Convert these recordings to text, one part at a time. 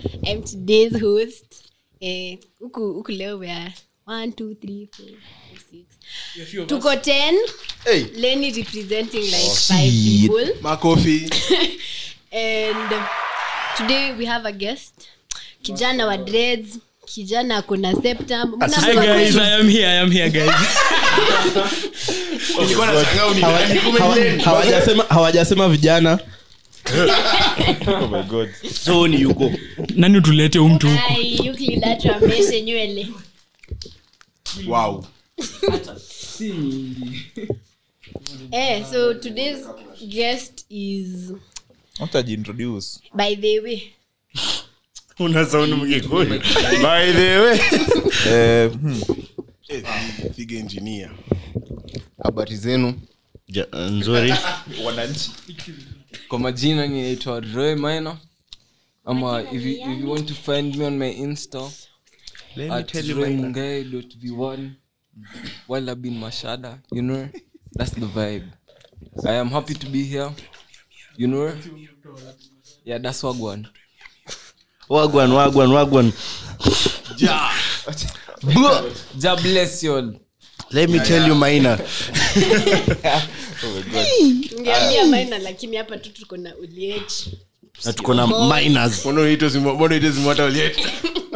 I'm today's host. Eh, huku huku leo we are one, two, three, four, five, six. Tuko ten. Hey. Lenny representing like five people. makofi And today we have a guest. Kijana wa dreads. Kijana ako na septum. Mna Hi guys, I am here, I am here guys. Nilikuwa nashangaa uni- Hawa- hawajasema hawajasema vijana so ni yuko Nani utulete huu mtu huku? Ai, Euclid atuambeshe nywele. Wow. Eh, so today's guest is utajiintroduce by the way una saundi mkikuyu by the way eh, hmm. Eh, Figa engineer. habari zenu Ja- nzuri wananchi kwa majina ninaitwa roy minor ama if you, if you want to find me on my insta at roymungai.v1 while i've been mashada you know that's the vibe i am happy to be here you know yeah that's wagwan wagwan wagwan wagwan ja bless you all let me tell you maina ungeambia maina lakini hapa tu tuko na uliech na tuko na minors Mbona unaitwa Zimo- mbona unaitwa Zimota Oliet?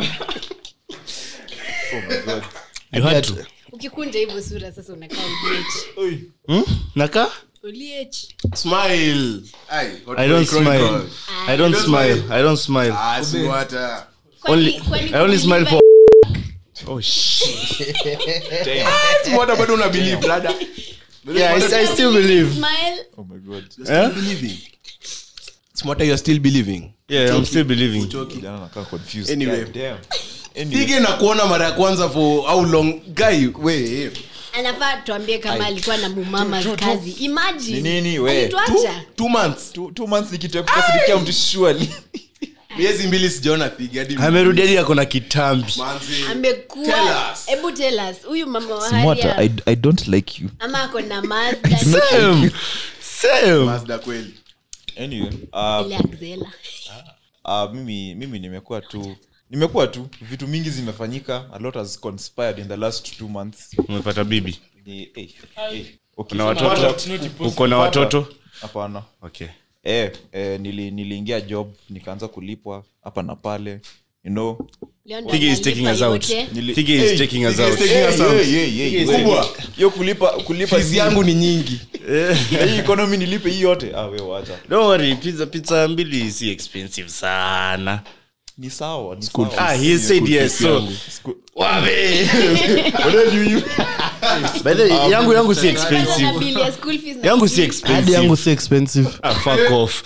you had to ukikunja hivyo sura sasa unakaa uliech hmm? naka uliech Smile. Ai, Hot i don't Boy smile Chronicles. i don't smile i don't smile Ah, Zimota. only Kwani- i only smile for oh Zimota bado una believe, brother. yeah i, I still believe Smile. oh my god eh? Believing. Zimota, you're still believing. yeah i'm still believing kijana nakaa confused Anyway. God damn. Anyway, Figa na kuona mara ya kwanza for how long guy we anafaa tuambie kama alikuwa na mumama kazi imagine Ni nini, we? Alituacha. two months two, two months ni kitu ya kukasirikia mtu surely miezi mbili sijaona Figa hadi amerudi hadi ako na kitambi Manzi. amekuwa Tell us. hebu tell us huyu mama wa Smota, Haria, I, i don't like you ama ako na Mazda, same same Mazda kweli anyway uh, ile Axela. uh, mimi mimi nimekuwa tu nimekuwa tu vitu mingi zimefanyika a lot has conspired in the last two months umepata bibi ni eh, eh, okay. na watoto uko na watoto hapana okay eh, eh, nili, niliingia job nikaanza kulipwa hapa na pale you know Leo ndo Tige is analipa taking us out. yote. nili, Tige is taking us Tige is out. taking us out. Hey, hey, hey, hey, Kubwa. hiyo kulipa kulipa fees si- yangu ni nyingi na hii economy nilipe hii yote ah, we wacha don't worry pizza pizza mbili si expensive sana ni sawa ni School sawa. ah he said yes so School- wabe by the way, yangu yangu si Kwanza na expensive bili ya school fees na yangu si bili- expensive yangu si expensive ah fuck off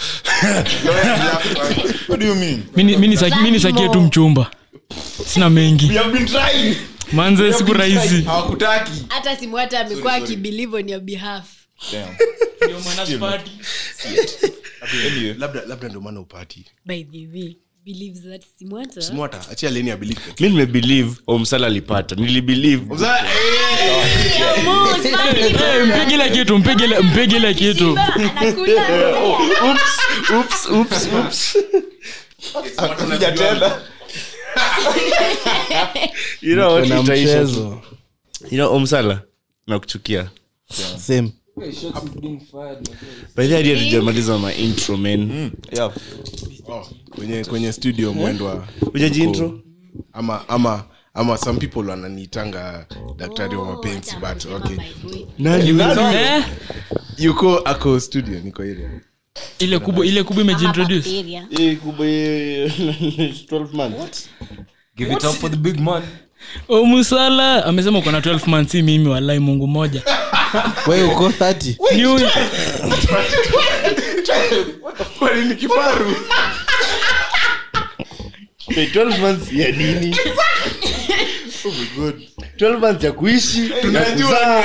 what do you mean Mini- mini saki- mini sakie tu mchumba sina mengi we have been trying manze siku rahisi hawakutaki hata simu hata amekuwa akibelieve on your behalf damn anyway labda labda ndio maana upati by the way believes that simu hata smota achia leni ya believe mi nimebelieve omsala alipata nilibelieve Sasa, eh, Yeah, Mo, smart people. Eh, mpige ile kitu mpige ile- mpige ile kitu Simba anakula oops oops oops oops Kuja tena you know what na itaisha tu. mchezo you know omsala nakuchukia same hey, shots is being fired my friend. by the idea tujamaliza ma intro man yeah oh, kwenye kwenye studio mwendwa ujaji intro ama ama ama some people wananiitanga daktari wa mapenzi but okay Eh, yuko ako studio niko ile ile kubwa ile kubwa imejiintroduce hii kubwa hii 12 months give it up for the big man o musala amesema uko na 12 months si mimi walai mungu moja we uko 30 ni huyu- kwani ni kifaru Wait, 12 months ya nini oh my god 12 months ya kuishi ya kuzaa.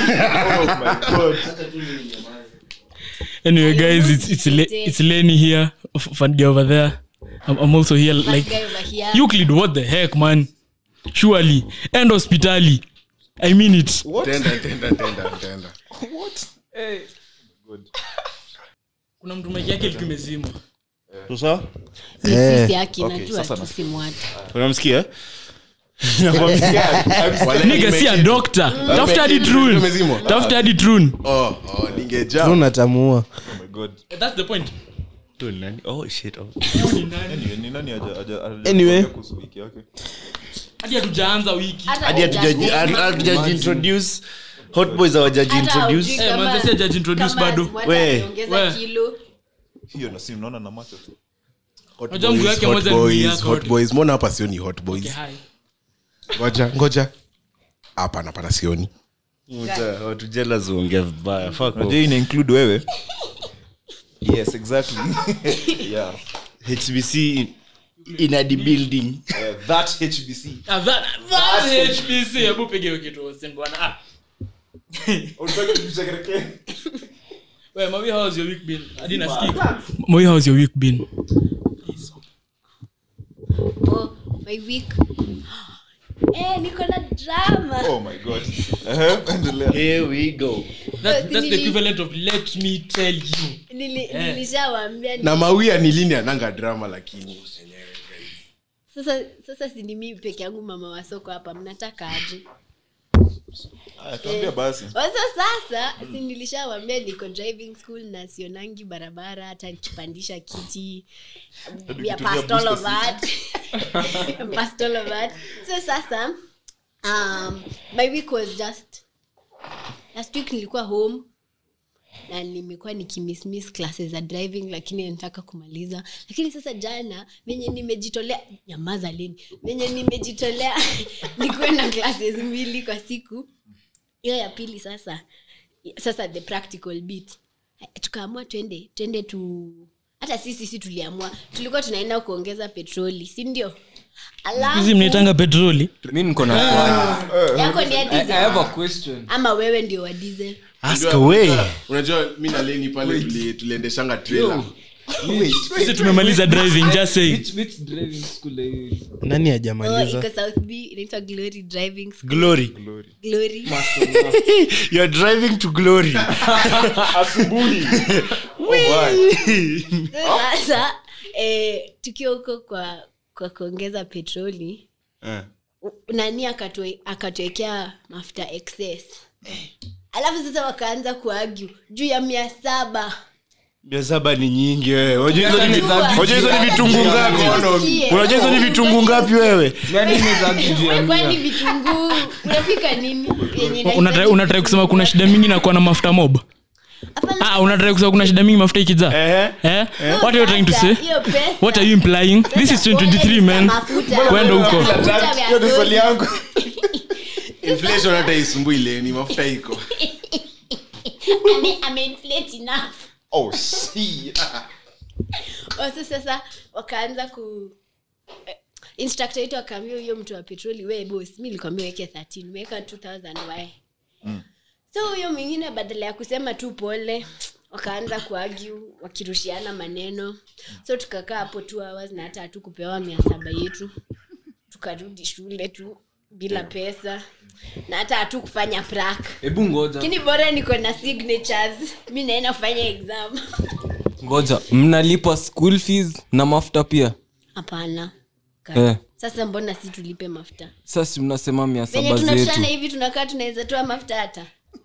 anyway guys it's, it's, Le, it's lenny here F- Fandy over there I'm, i'm also here like guy over here. euclid what the heck man surely end hospitali i mean it tenda tenda tenda tenda kuna mtu maiki yake ilikuwa imezimwa sawa Ni Eh. sisi haki Okay, najua sasa tu nasikia. simwata unamsikia Nigga, si a doctor. Tafuta hadi Trun. Umezimwa? Tafuta hadi Trun. Oh, oh, ningejaa. tunatamuua Oh my God. That's the point. Tu ni nani? Oh, shit, oh. Anyway, ni nani haja- haja- haja- Anyway. kuhusu wiki yake? Hadi hatujaanza wiki. hadi hatujaji- hatu- hatujaji introduce hot boys hawajaji introduce Eh, manze, si hajaji introduce bado. We. We. kilo hiyo na si mnaona na macho tu Hot Unajua mguu boys, yake hot moja ni mwili boys, yako hot yote. boys. mbona hapa sioni hot boys Okay, hi. ngoja ngoja hapana pana sioni Mta- watu jealous huongea vibaya Fuck off. unajua hii ina include wewe yes exactly yeah hbc in- in the building uh, that hbc Ah, that- that HBC. Hebu piga hiyo kitu, Hussein, bwana. Ah. Wewe, Mawi, how has your week been? Hadi nasikika. Mawi, how has your week been? oh, my week eh, niko na drama oh my god Ehe, endelea here we go That- that's the Nili- equivalent of let me tell you. Nili- nilishawambia na mawia ni lini ananga drama lakini sasa sasa sini mimi peke yangu mama wa soko hapa mnataka aje Aya, tuambia basi Sasa sasa si nilishawambia niko driving school na sionangi barabara hata nikipandisha kiti we are ukitumia past all of booster that past all of that so sasa um, my week was just last week nilikuwa home na nimekuwa nikimismiss classes za driving lakini nataka kumaliza lakini sasa jana venye nimejitolea nyamaza leni venye nimejitolea nikuwe na classes mbili kwa siku hiyo ya pili sasa sasa the practical bit tukaamua twende twende tu hata sisi si tuliamua tulikuwa tunaenda kuongeza petroli si ndio hizi mnaitanga petroli mi niko na swali yako ni ya I, I diesel have a question ama wewe ndio wa diesel ask away unajua mi na leni pale tuli- tuliendeshanga trailer sisi tumemaliza driving just saying which, which driving school are you in? nani oh, hajamaliza iko south b inaitwa glory driving school. glory glory you're driving to glory sasa eh, tukiwa huko kwa kwa kuongeza petroli u- nani akatue- akatuwekea mafuta excess alafu sasa wakaanza kuagu juu ya mia saba mia saba ni nyingi wewe Unajua hizo ni- Unajua unajua hizo ni vitunguu ngapi Usikie. unajua hizo ni vitunguu ngapi wewe Nani imezagi juu ya kwani mia? vitunguu unapika nini Yenye unatrai inahitaji unatrai kusema kuna shida mingi na kuwa na mafuta mob Hapana, ah unatrai kusema kuna shida mingi mafuta ikijaa Ehe. eh what are you trying to say hiyo pesa what are you implying this is 2023 man Mafuta. kwenda huko Mafuta vya hiyo ni swali soda. yangu inflation hata isumbui leni mafuta iko Ame- ameinflate enough. oh shit Wasa sasa wakaanza ku eh, instructor wetu akaambia huyo mtu wa petroli we bos mi likwambia weke 13 umeweka 2000 y so huyo mwingine badala ya kusema tu pole wakaanza kuagu wakirushiana maneno so tukakaa hapo two hours na hata hatu kupewa mia saba yetu tukarudi shule tu bila pesa na hata hatu kufanya prak hebu ngoja lakini bora niko na signatures mi naenda kufanya exam ngoja mnalipa school fees na mafuta pia hapana Eh. sasa mbona si tulipe mafuta sasa mnasema mia venye saba zetu tunatoshana hivi tunakaa tunaweza toa mafuta hata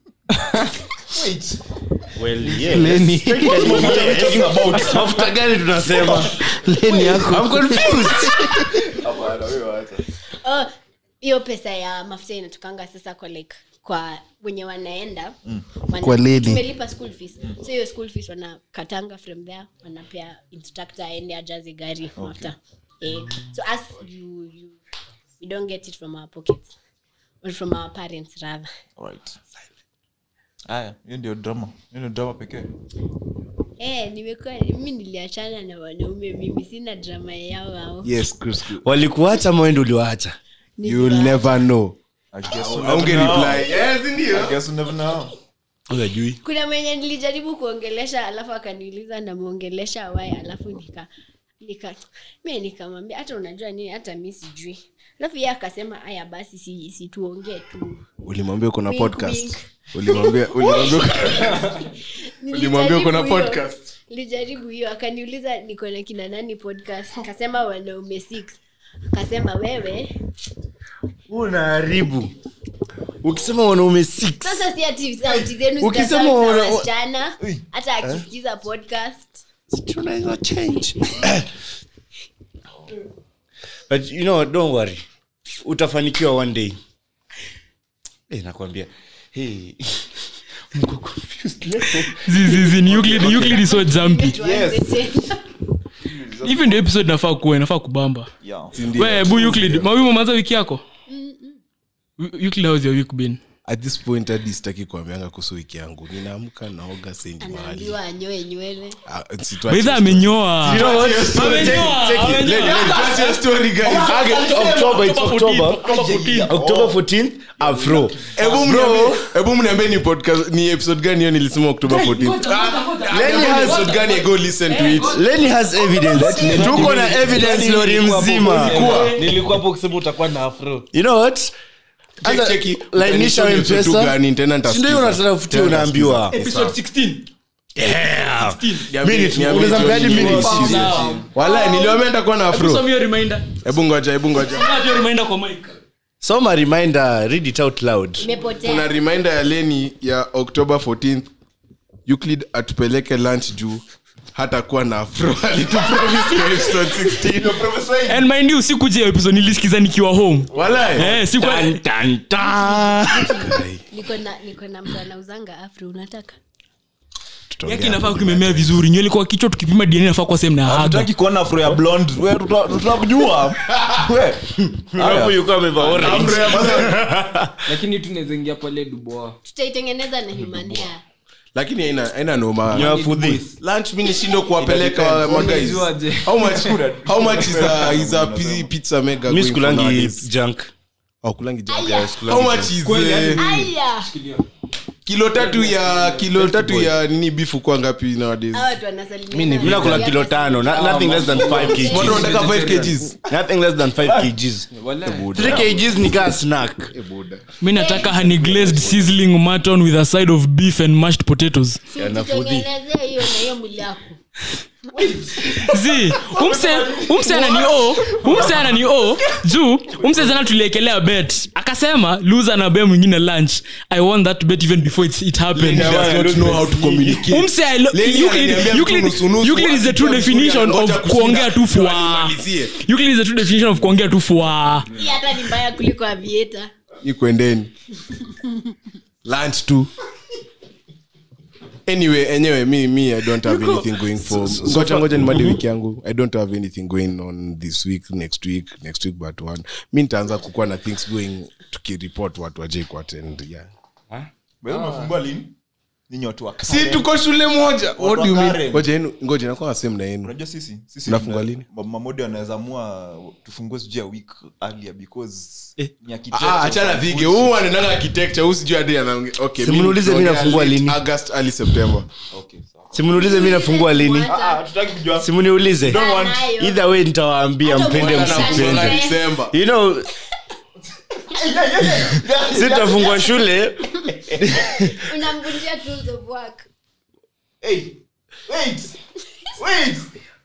well yeah leni mafuta gani tunasema leni yako i'm confused hapana wewe acha Oh, hiyo pesa ya mafuta inatokanga sasa kwa like kwa wenye wanaenda wana, Kwa lady. tumelipa school fees so hiyo school fees wanakatanga from there wanapea instructor aende ajaze gari mafuta eh, so as you, you we don't get it from our pockets or from our parents rather alright haya hiyo ndio drama hiyo ndio drama pekee eh nimekuwa mimi niliachana na wanaume mimi sina drama yao au yes Chris. walikuacha mwendo uliwaacha you'll never know I guess you aunge never know. reply yes I ndio guess you never know. unajui kuna mwenye nilijaribu kuongelesha alafu akaniuliza namwongelesha wae alafu nika nika mi nikamwambia hata unajua nini hata mi sijui alafu ye akasema aya basi si, si tuongee tu ulimwambia uko na Wink, podcast wink. ulimwambia ulimwambia uko- ulimwambia uko na Nilijaribu hiyo. podcast lijaribu hiyo akaniuliza niko na kina nani podcast akasema wanaume six akasema wewe unaharibu ukisema wanaume six sasa si ati sauti zenu Ukisema zitakuwa za wana- wasichana hata akisikiza podcast tunaweza change but you know don't worry utafanikiwa one day hey, nakwambia hey. mko confused leo zizizi ni Euclid Euclid is so jumpy tuanze tena. hivi ndio episode nafaa kuwa inafaa kubamba Yeah. we bu Euclid mawimo umeanza wiki yako Euclid how's your week been at this point hadi sitaki kuambianga kuhusu wiki yangu ninaamka naoga sendi mahali anaambiwa anyoe nywele Ah, situache- baidha amenyoa you know what Amenyoa, Check it. amenyoa. Let- let- That's your story, guys. Okay, October, it's October. October 14. October 14th, afro. Hebu mniambie- hebu mniambie ni podcast ni episode gani hiyo nilisema october 14 Lenny has- episode gani go listen to it Lenny has evidence. Tuko na evidence lori mzima. nilikuwa hapo kusema utakuwa na afro You know what? Anza- cheki, lainisha utanishow ni episode M-Pesa. gani, tena Si ndio nitasikiza. unataka kufutia unaambiwa episode 16 Yeah. Niambie- Minute, niambie unaweza Johnny, mpeadi minute. niambie Johnny. Sawa. Wala, niliwaambia nitakuwa na Hebu afro soma hiyo reminder hebu ngoja hebu ngoja Soma hiyo reminder kwa mic soma reminder read it out loud kuna imepotea reminder ya leni ya october 14th euclid atupeleke lunch juu hata kuwa na afro alitupromise kwa episode 16 and mind you sikuja hiyo episode nilisikiza nikiwa home Wala, eh sikuwa niko na niko na mtu anauzanga afro unataka yake inafaa kumemea vizuri nywele kwa kichwa tukipima dna inafaa kwa sehemu na haga hatutaki kuona afro ya blonde we tuta- tutakujua we Hapo yuko amevaa orange. lakini tunaweza ingia pale duboa tutaitengeneza na human hair lakini haina haina noma Nyafudhi. lunch mi nishindo kuwapeleka magais Unajuaje? how much how much is a is a pi- pizza mega mi going for sikulangi nowadays? junk Oh, kulangi junk. Aya. how much is eh, aya kilo tatu ya kilo tatu ya nini bifu kwa ngapi nowadays hawa watu wanasalimia mi nakula kilo tano na- nothing less than 5 Mbona kgs unataka 5 kgs nothing less than 5 kgs Wala. 3 kgs ni kaa snack mi nataka honey glazed sizzling mutton with a side of beef and mashed potatoes tutengenezea hiyo na hiyo mwili yako zi umse umse anani o umse anani o juu umse zana tuliekelea bet akasema loser na be mwingine lunch i won that bet even before it, it happened Lenny does not know how to communicate. umse I lo- Lenny Euclid- ananiambia Euclid- nusu nusu, Euclid is the true akiwa vizuri, definition anangoja of kushinda, kuongea tu ndio fwa animalizie. Euclid is the true definition of kuongea tu fwa hii hata ni mbaya kuliko avieta ikwendeni lunch tu anyway enyewe mi mi i don't have anything going for ngoja ngoja nimali wiki yangu i don't have anything going on this week next week next week but one mi nitaanza kukuwa na things going tukiripot watu wajaikwatend yeah Wewe unafungua lini ninyi watu wa si tuko shule moja what wa do you mean Karen. ngoja yenu ngoja nakuwa same na yenu unajua sisi sisi Mnafungua tuna- lini? ma- mamodi wanaweza amua tufungue sijui ya week earlier because ni architect Ah, of achana some dhige bullshit. huu anaendaga architecture huu sijui hadi anaongea okay mi Simuniulize mi nitaongea nafungua late lini. august early september Okay, sawa. simuniulize mi nafungua lini Ah, hatutaki kujua simuniulize Nayo. either way nitawaambia Hata mpende ukiona msipende na- December. you know sitafungwa shule unamvunjia tools of work Hey, wait, wait.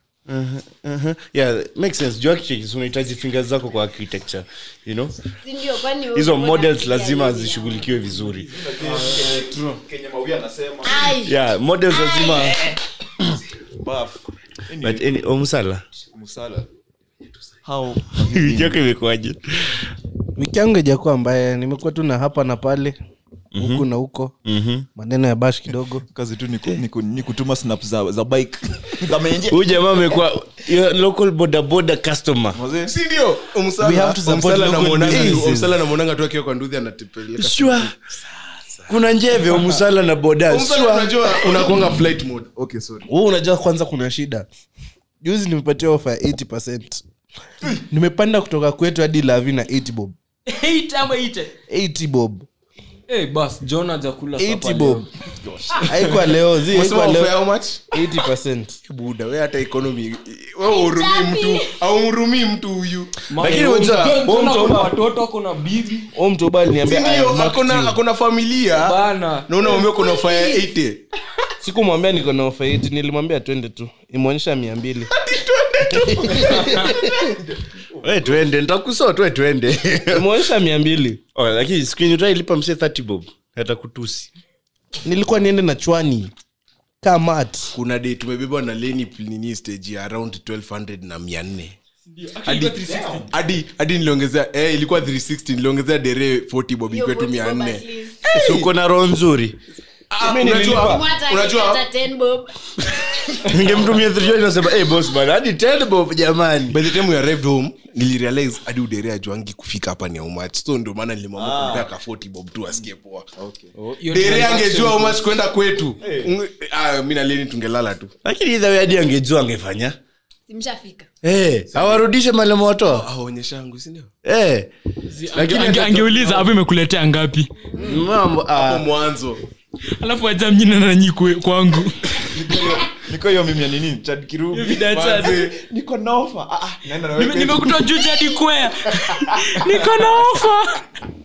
yeah makes sense juu architects unahitaji fingers zako kwa architecture you know Si ndio, kwani wewe hizo uko na models akili ya lazima nini? zishughulikiwe vizuri Kenya Mawi anasema Ai, yeah models lazima buff. Anyway, but any omsala Musala. How yako imekuwaje wiki yangu ijakuwa mbaya nimekuwa tu na hapa na pale huku na huko maneno ya bash kidogo kazi tu ni ku- ni ku- ni kutuma snap za, za bike za menje huyu jamaa amekuwa your local boda boda customer Mazee, si ndio We have to support local businesses. umsala namwonanga tu akiwa kwa nduthi anatepeleka sure kuna njeve omsala na boda Umsala sure unajua unakuanga flight mode okay sorry huu unajua kwanza kuna shida juzi nimepatia ofa ya 80 nimepanda kutoka kwetu hadi lavi na 80 bob 80 bob Eh, bas john hajakula 80 sapa bob leo. haikuwa leo zi Umesema haikuwa offer leo how much 80 buda we hata economy we urumii mtu aumrumii mtu huyu lakini John- unajua, John- huyu John mtu akona ama- watoto akona bibi o mtoba aliniambia I sindio am marked akona you. akona familia bana na unaambia kuna offer ya 80 sikumwambia niko na ofa 80 nilimwambia twende tu imeonyesha mia mbili we twende ntakusoa twe twende imeonyesha mia mbili oh, lakini skrini utailipa mse 30 bob hata kutusi nilikuwa niende na chwani kamat kuna day tumebebwa na leni nini stage ya around 1200 na 400 hadi hadi hadi niliongezea eh, ilikuwa 360 niliongezea dere 40 bob Hiyo ikwetu vote bob 400 at least. Si uko na roho nzuri Ah, Mimi unajua nililipa. Mwata unajua akipata 10 bob. ningemtumia thrijo nasema hey, boss bana hadi 10 bob jamani by the time we arrived home nilirealize hadi udere ajuangi kufika hapa ni how much so ndio maana nilimwambia kumpea ka 40 bob tu asikie poa Hiyo dere transaction angejua how much kwenda kwetu Unge- ah, mi na leni tungelala tu lakini idha we hadi angejua angefanya Simshafika. hey, awarudishe malemoto aonyeshangu sindio hey. Ange- ange- angeuliza hapo imekuletea ngapi mambo hapo ah. alafu mwanzo aja mjina nanyi kwe- kwangu niko hiyo mimi ya nini chad kirubi Manze. niko na ofa ah, ah, naenda na wewe Nime- nimekutoa juu jadi kwea niko na ofa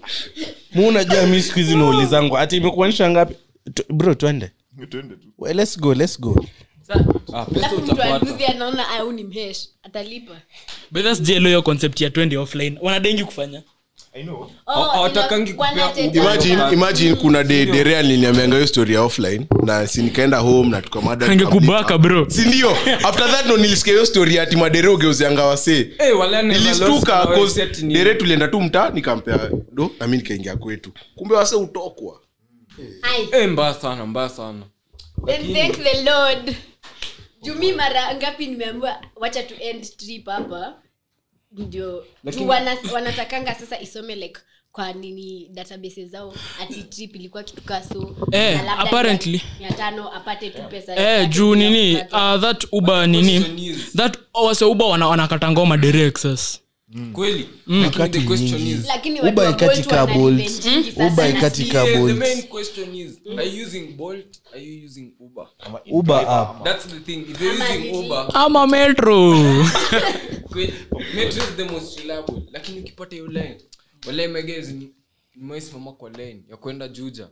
mu unajua mi siku hizi naulizangu ati imekuonyesha ngapi Tu- bro twende Twende tu. well, let's go let's go ah, pesa Alafu mtu utapata anuzi anaona au ni mhesh atalipa bedhasjelo hiyo concept ya twende offline wanadengi kufanya I know. Oh, hawatakangi ina- kupea wana- Uber. imagine imagine kuna de dere aliniambianga hiyo story ya offline na si nikaenda home na tukamada angekubaka bro sindio after that no nilisikia hiyo story ati madere ugeuzianga wasee Eh, wala ni nilistuka Valos- 'cause Valos- ni- dere tulienda tu mtaa nikampea do nami nikaingia kwetu kumbe wase utokwa Ai, Eh, mbaya sana mbaya sana then thank the lord jumi mara ngapi nimeambiwa wacha tu end trip hapa ndio Lakini- juu wana, wanatakanga sasa isome like kwa nini database zao ati trip ilikuwa kitu kaa so Eh, na labda apparently. mia tano apate tu pesa eh, yake juu bila nini kupata. uh, that uber nini question is- that wase uber wana, wanakata ngoma dere excess kweli Lakini the question is lakini Uber watu wa ikati Bolt ka wana Bolt. revenue nyingi Uber sasa ikati na ka si- Yeah, the Bolt. main question is are you using bolt are you using uber uber app that's the thing if you're Ama using literally. uber ama metro kweli, metro is the most reliable lakini ukipata hiyo line wale megezi nimaisimama kwa line ya kwenda juja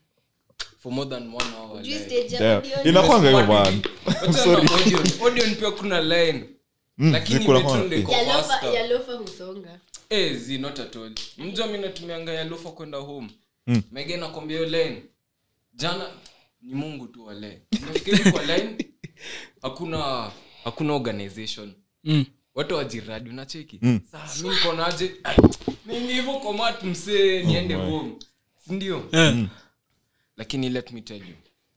for more than one hour Juu line. stage ya Yeah. audio inakwanga hiyo man Wacha na Odeon. Odeon pia kuna line lakini zikula metro kwa- ndio iko ya lofa- faster. ya lofa husonga Eh, zi not at all mjua mi natumianga ya lofa kwenda home mm. mege nakwambia hiyo line jana ni mungu tu wa line nafikiri kwa line hakuna hakuna organization Mm. watu wajiradi unacheki saa mi nikonaje ningi hivo komat msee niende home sindio Eh. lakini let me tell you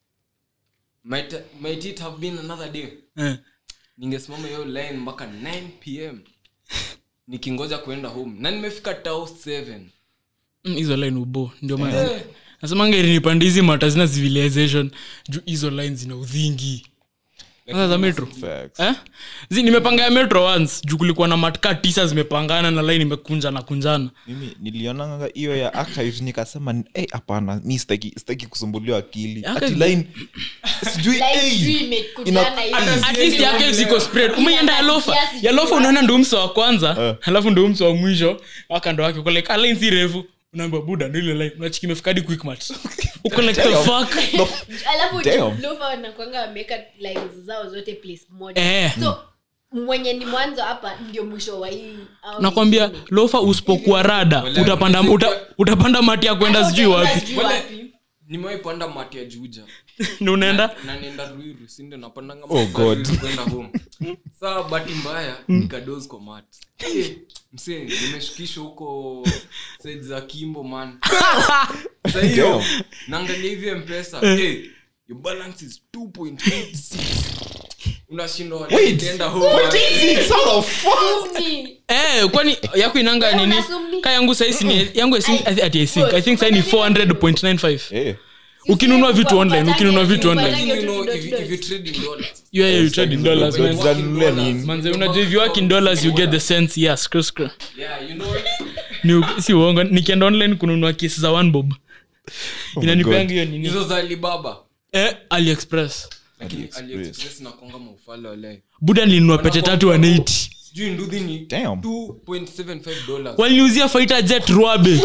might, might it have been another day Eh. ningesimama hiyo line mpaka 9 pm nikingoja kuenda home na nimefika tao 7 Mm, hizo line ubo ndio maana nasemanga ilinipanda hizi mata zina civilization juu hizo line zina udhingi sasa za metro Facts. eh? zi nimepanga ya metro once juu kulikuwa na matka tisa zimepangana na line imekunja na kunjana mimi nilionanga hiyo ya archives nikasema "Eh, hapana mi sitaki sitaki kusumbuliwa akili ati Archives- line sijui Like, eh, sijui imekutana hivi. at least yake ziko spread umeienda ya lofa kiasi ya lofa kiasi. unaona ndo mso wa kwanza alafu ndo mso wa mwisho wakando wake uko like line si refu unaambia buda ndo ile line unachiki imefika hadi quickmart uko like the fuck alafu Damn. lofa wanakwanga wameweka lines zao zote place moja Eh. so mwenye ni mwanzo hapa ndio mwisho wa hii au nakwambia nyingine. lofa usipokuwa rada utapanda uta, utapanda mati ya kwenda sijui wapi Sijui Wale- wapi. nimewaipanda mati ya juja ni unaenda na nienda ruiru sindio napandanga Oh, mati za God. Ruiru kwenda home saa bahati mbaya nikados kwa mat Eh, msee nimeshukishwa huko side za kimbo man sa hiyo naangalia hivi mpesa eh, your balance is 2.86 unashindwa enda home Kumi. eh kwani yako inanga Wewe nini unasumni? ka yangu saisi ni yangu I think- I think- ati I think I think sai ni 400.95 eh, ukinunua vitu online ukinunua vitu online Lakini you know, if you- if you trade in dollars, you yeah, you trade in dollars But man za- Zanunulia nini? manze unajua if you work in dollars you get the sense yeah screw screw yeah, you know, ni si uongo nikienda online kununua kesi za one bob inanipeanga hiyo nini hizo za alibaba eh aliexpress lakini aliexpress nakonga maufala wale buda nilinunua pete tatu 180 sijui nduthi ni Damn. 2.75 dollars waliniuzia fighter jet rwabe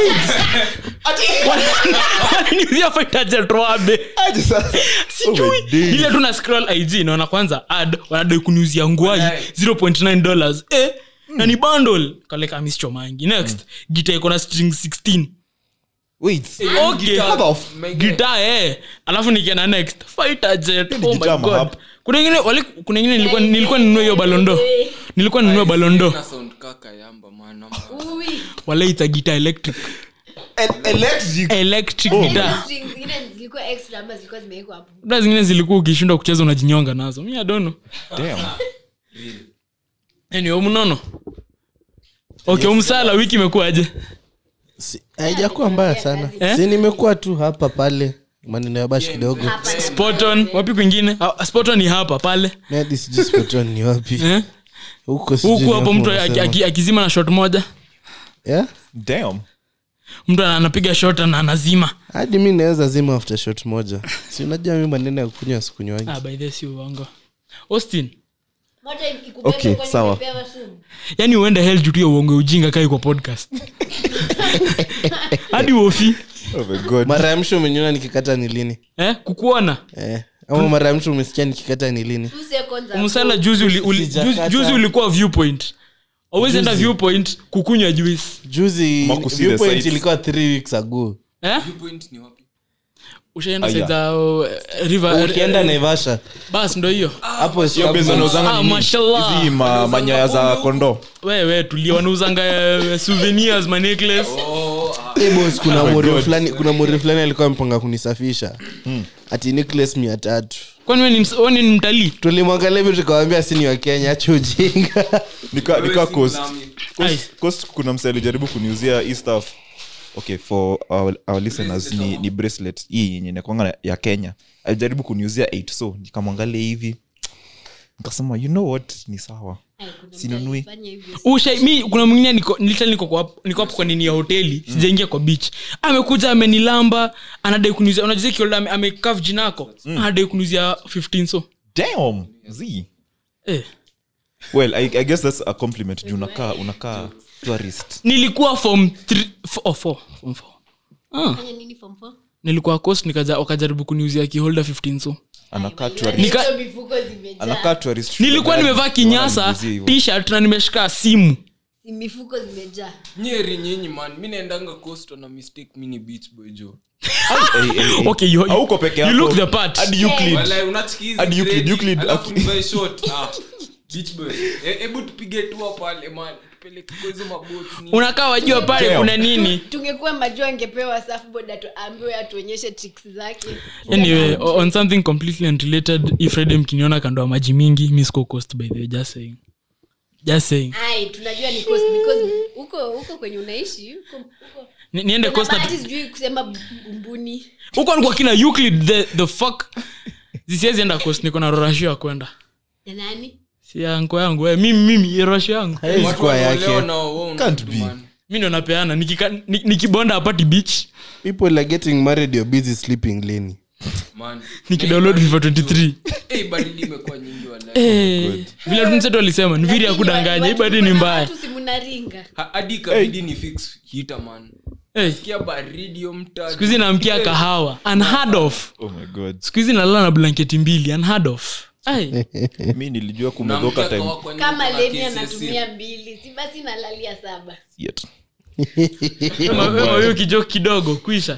waliniuzia fighter jet rwabe sijui ile tu na scroll ig naona kwanza ad wanadai kuniuzia nguai Walai. 0.9 dollars eh na ni bundle kaleka mischomangi next gita iko na string 16 wait okay Guitar, my guy. gita eh alafu nikienda next fighter jet ni oh my guitar god mahap. kuna ingine wali kuna ingine nilikuwa nilikuwa ninunue hiyo balondo nilikuwa ninunue balondo Na sound kaka yamba man ama- Ui. wala ita gita electric electric electric Oh. guitar Strings zingine zilikuwa extra ama zilikuwa zimewekwa hapo Labda zingine zilikuwa ukishindwa kucheza unajinyonga nazo mi adono Damn. anyway mnono okay umsala wiki imekuwaje Si- haijakuwa mbaya sana Eh? si nimekuwa tu hapa pale maneno ya bash kidogo Hapa. spoton wapi kwingine Ah, spoton ni hapa pale Nadi sijui Spotton ni wapi eh? huko sijui huku ni hapo wapi mtu wanasema. aki- aki- akizima na shot moja Yeah? Damn. mtu ana- anapiga shot na anazima hadi mi naweza zima after shot moja si unajua mi maneno ya kunywa sikunywangi ah, by the way, si uongo austin Moja ikikubeba Okay, kwani sawa. umepewa sumu. yani uende hel juu tu ya uongo ujinga kai kwa podcast hadi wofi Oh my God. mara ya msho umenyona nikikata ni lini eh? kukuona eh. ama mara ya msho umesikia nikikata ni lini Two seconds ago. msala juzi, uli, uli, Sijakata. juzi, juzi ulikuwa viewpoint always enda viewpoint kukunywa juice juzi Makusudi viewpoint sites. ilikuwa three weeks ago eh? Viewpoint ni wapi ushaenda Aya. side za uh, river ukienda naivasha bas ndo hiyo hapo Hiyo base wanauzanga Ah, nini? mashallah. Hizi ma- manyoya za kondoo wewe tulia wanauzanga uh, souvenirs ma necklace Eh, boss, kuna mori fulani kuna mori fulani alikuwa mpanga kunisafisha ati Nicholas mia tatu kwani wewe ni ms- wewe ni mtalii tulimwangalia hivi tukawambia si ni wa kenya acha ujinga nika nika coast Lami. coast, coast kuna mse alijaribu kuniuzia hii stuff okay for our, our listeners ni, ni bracelet hii yenye nakwanga ya kenya alijaribu kuniuzia 8 so nikamwangalia hivi nikasema you know what ni sawa Ai, kuna Sinunui. mtu alifanya hivyo. Usha, mi kuna mwingine niko literally niko kwa niko hapo kwa nini ya hoteli sijaingia kwa beach amekuja amenilamba anadai kuniuzia unajua kiolda ame, amekaf jinako anadai kuniuzia 15 so damn z eh. well I, i guess that's a compliment juu unakaa unakaa tourist nilikuwa form 3 oh, four, form 4 ah. Fanya nini form four? nilikuwa coast nikaja wakajaribu kuniuzia kiholda 15 so anakaa Ai, tourist Nika- hizo mifuko zimejaa. anakaa tourist nilikuwa nimevaa kinyasa Wananiuzia hivyo. t-shirt na nimeshika simu Si mifuko zimejaa nyeri nyinyi man mi naendanga costo na mistake mi ni beach boy jo Hey, hey, hey. okay you, Hauko peke you yako. look the part Hadi Euclid. Walai, unachikiza Hadi Euclid, grade, Euclid alafu aki- nivae short. Ah, beach boy. E- hebu tupige tua pale man tupeleke kwa hizo maboti nini. unakaa wajua pale Damn. kuna nini tungekuwa majua angepewa surfboard atu- ambiwe atuonyeshe tricks zake anyway o- on something completely unrelated if friday mkiniona kando ya maji mingi mi siko coast by the way just saying just saying ai tunajua ni coast because huko huko kwenye unaishi huko huko Ni- niende Kuna coast na bahati sijui kusema bumbuni huko alikuwa kina euclid the, the fuck zisiezi enda coast niko na rorashio ya kwenda na nani si yangu yangu eh, mimi mimi rorashio yangu haiwezi Watu kuwa wanaolewa yake na wao una- Can't be. man. mi ndo napeana Nikika- ni- nikibonda apati beach people are getting married you're busy sleeping leni Man. nikidownload fifa 23 Eh, baridi imekuwa nyingi walai. Eh, vile tunsetu alisema ni viri ya kudanganya hii bado ni mbaya tu simunaringa Ha- hadi ikabidi ni fix heater man Eh, sikia baridi yo mtaa siku hizi namkia kahawa unheard of oh my god siku hizi nalala na blanketi mbili unheard of Ai. mi nilijua Unaamkia kumedhoka time kawa kwa nini kama kuna leni KCSE? anatumia mbili si basi nalalia saba yet Kama- kama hiyo kijoki kidogo kuisha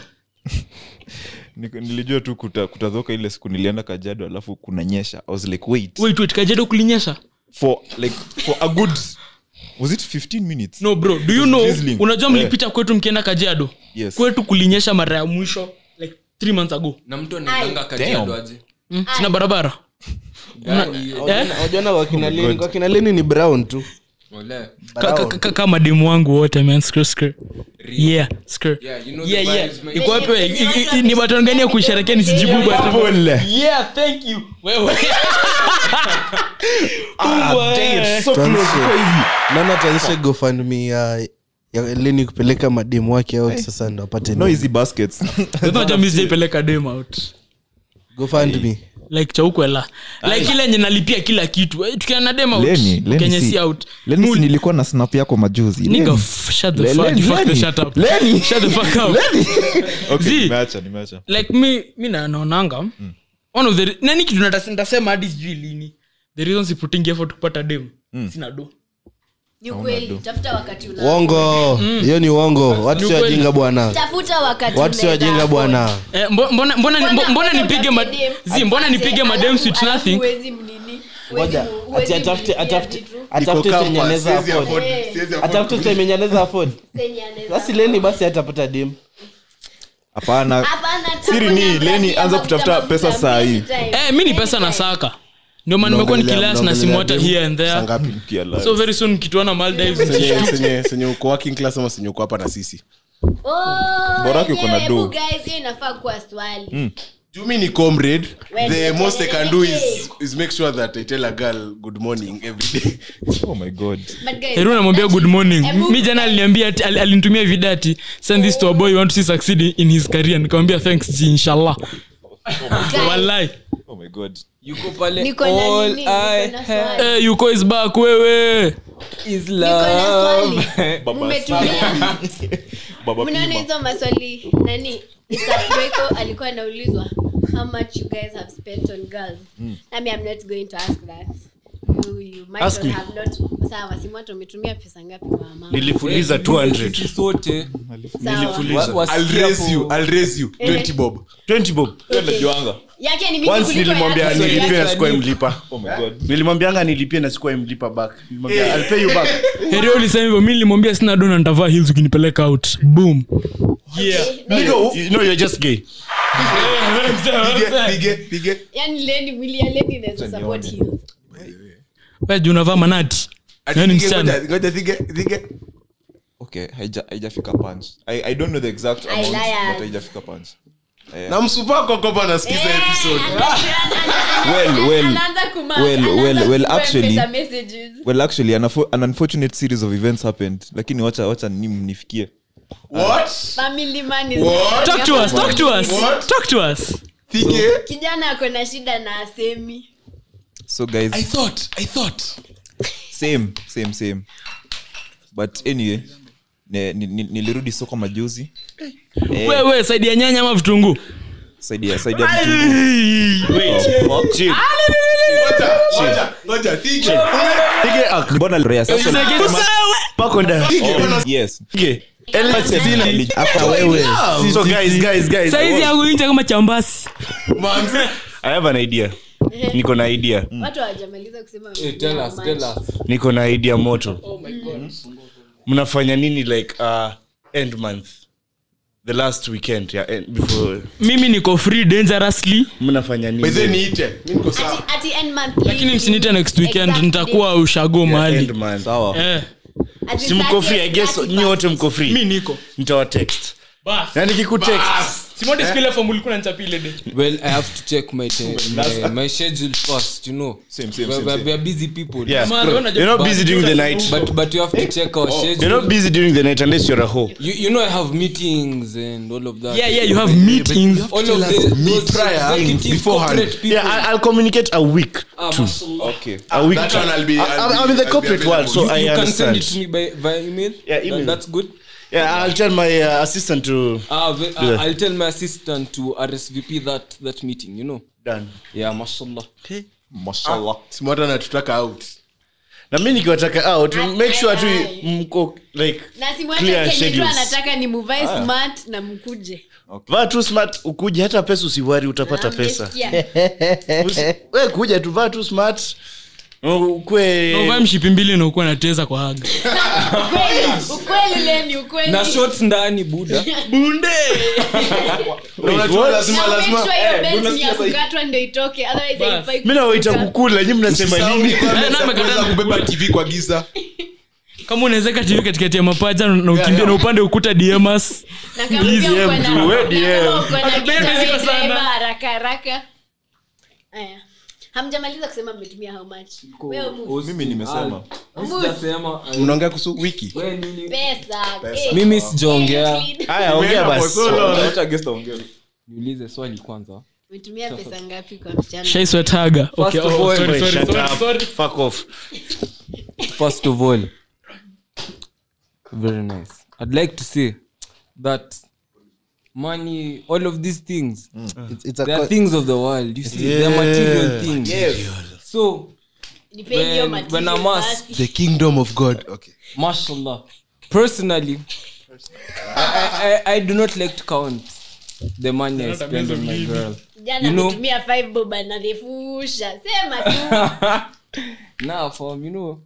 Niko- nilijua tu kuta- kutadhoka ile siku nilienda kajado alafu kunanyesha i was like wait wait wait kajedo kulinyesha for like for a good was it 15 minutes no bro do you was know drizzling. unajua Eh. mlipita kwetu mkienda kajiado Yes. kwetu kulinyesha mara ya mwisho like three months ago na mtu anaendanga kajiado aje mm? sina barabara Gari hiyo. eh? wajana wakina leni kwa kina leni ni brown tu Walai. Ka- ka- ka- kama demu wangu wote man skr skr yeah skr Yeah, you know yeah the yeah vibes, man. iko wapi we? I- i- i- ni baton gani ya kuisherekea nisijibu baton yeah thank you wewe Wewe. nana taanzisha gofundme ya ya leni kupeleka mademu wake out sasa ndo apate no easy baskets Unajua mimi sijaipeleka dem out gofundme like chaukwela like ile enye nalipia kila kitu Eh, tukiana na dem out Lenny, Lenny kenye si- si out Lenny, si Mood. nilikuwa na snap yako majuzi Nigga, Lenny. f- shut the Le- fuck- Lenny, fuck the Lenny. shut up. Lenny. Shut the fuck up. Okay, Zee. nimeacha, nimeacha. like mi mi na- naonanga one of the re- nani kitu nata- nitasema hadi sijui lini the reason siputingi effort kupata dem sina do ni ukweli tafuta wakati una uongo hiyo ni uongo watu Ni si ukweli. wajinga bwana tafuta wakati watu si unaweza wajinga afford. bwana Eh, mbo- mbona mbona Mbona- mbona mbona nipige ma- utafute dem, zi mbona apate, nipige madem alafu- sweet alafu nothing huwezi mnini, huwezi Ngoja, mu- huwezi ati atafute mlipia atafute vitu, atafute Iko senye campus, anaweza siwezi afford afford- Eh. siwezi afford atafute senye anaweza afford senye anaweza basi leni basi atapata dim hapana Hapana, Siri ni, tafuta Lenny, mafuta, anza mafuta, kutafuta mafuta, pesa saa hii. anytime. eh mi ni pesa na Anytime. saka ndio maana nimekuwa Mnaongelea- nikilas na simu hata mnaongelea here and dem, saa there ngapi? Mkia live. so very soon kituana maldives Senye- senye- senye uko working class ama senye uko hapa na sisi Oh, Bora yake uko na yenyewe, do. hebu guys, hiyo inafaa kuwa swali jumi ni comrade When the you most i can do is, communicate. is make sure that i tell a girl good morning every day oh my god But guys, heru namwambia good morning Hebu- mi jana aliniambia ati- al- alinitumia video ati send this to a boy you want to see succeed in his career nikamwambia thanks ji inshallah guys, wallahi oh my god yuko pale Niko na all nini, niko I na have swali. eh yuko is back wewe is Niko na love swali. Mumetumia- baba mnaona pima hizo maswali nani Isabreko alikuwa anaulizwa how much you guys have spent on girls nami i'm not going to ask that you, you might Ask not me. have not sawa simwato umetumia pesa ngapi kwa mama nilifuliza 200 Sisi sote sawa wa- wasikia i'll raise you hapo- i'll raise you 20 bob 20 bob yake ni mingi once kuliko nilimwambia yake. nilipie na Yes, sikuwa I mlipa oh my god nilimwambianga nilipie na sikuwa mlipa back Nilimwambia, I'll pay you back herio ulisema hivyo mi nilimwambia sina dona nitavaa hills ukinipeleka out boom yeah Nigga, you know you're just gay pige pige pige yani leni mwili ya leni inaweza support heels we juu unavaa manati Ati Nani pige, msichana? ngoja- ngoja pige pige okay haija- haijafika punch I, i don't know the exact amount liars. but haijafika punch na msupako kopa nasikiza episode Well, well, Anaanza kuma- well, anaanza well, well, kupea actually- pesa messages. well actually an, affo- an unfortunate series of events happened lakini wacha wacha ni mnifikie what Family man is What? talk to us talk to us What? talk to us pige kijana ako na shida na asemi so guys i thought i thought same same same but anyway ne- ni- ni- nilirudi soko majuzi Eh, wewe saidi ya nyanya ama vitunguu saidia saidia vitunguu. Oh, fuck. Chill. ngoja ngoja ngoja pige Pige ak- mbona Rhea, sasa- pako ndani. Oh, yes Pige. hapa wewe So guys, guys, guys, saizi yangu inja kama chambasi manze I have an idea. niko na idea watu hawajamaliza kusema Eh, tell us, tell us. niko na idea moto mnafanya nini like uh, end month the last weekend yeah, end, before mimi niko free dangerously mnafanya by the nini niite mimi niko sawa Ati- ati end month lakini leave. msinite next weekend Exact nitakuwa date. ushago Yeah, mahali end month sawa eh, Ati si mko free 30th, i guess 31st. nyi wote mko mi free niko nitawatext bas na nikikutext simodi siku ile form ulikuwa unanichapia ile day well i have to check my te- my, my schedule first you know Same, same, we, same, we, same. we are busy people yeah Man, wewe unajua- you're not busy during the night but but you have to check our schedule you're not busy during the night unless you're a hoe you, you know i have meetings and all of that yeah yeah you have meetings all of the those prior, executive beforehand. corporate people yeah I, i'll communicate a week Ah, mashallah. okay a week that one I'll be- I- I'll I'm, be- I'm in the I'll be corporate world so available. i you can send understand it to me by via email Yeah, That- email. that's good yeah i'll tell my uh, assistant to Ah, ve- Do that. uh, I'll tell my assistant to RSVP that that meeting. You know. done Yeah, mashallah. mashallah smart anatutaka out na mi nikiwataka out make sure tu Ai. mko like na Clear simwacha kenye tu schedules. anataka ni muvae smart na mkuje vaa tu smart ukuje hata pesa usiwari utapata Ah, pesa mmesikia? Usi- we kuja tu vaa tu smart ukwe uvae mshipi mbili na ukuwa nateza kwa haga Ukweli, ukweli leni ukweli Na shorts ndani buda. Unajua lazima Na make lazima sure hiyo belt ni ya kukatwa ndio itoke otherwise Bas. haifai mi nawaita kutoka. kukula nyi mnasema Usisahau nini ni kwamba Eh, na amekataa unaweza kubeba tv kwa giza kama unawezeka tv katikati ya mapaja na ukimbia na upande ukuta dms Na kama pia uko na- DM, we na DM. kama uko na Akipenda giza, ziko we sana. driver, haraka haraka Aya. hamjamaliza kusema mmetumia how much Wewe mu- mimi nimesema Sijasema, uh, unaongea kuhusu wiki we nini? pesa eh. Mimi Eh, sijaongea. clean. haya ongea basi Wacha guest aongee. Niulize swali kwanza. umetumia pesa ngapi kwa msichana shaiswetaga okay, First of oh, all, sorry, Wait, sorry, shut sorry, up. sorry. Fuck off. first of all very nice i'd like to say that money all of these things It's, it's a they are co- things of the world you see they're material things so Depend your when, when material i'm asked basi. the kingdom of god okay mashallah personally I, I, I do not like to count the money i spend on my girl jana you know- ametumia five bob anarefusha sema tu now from you know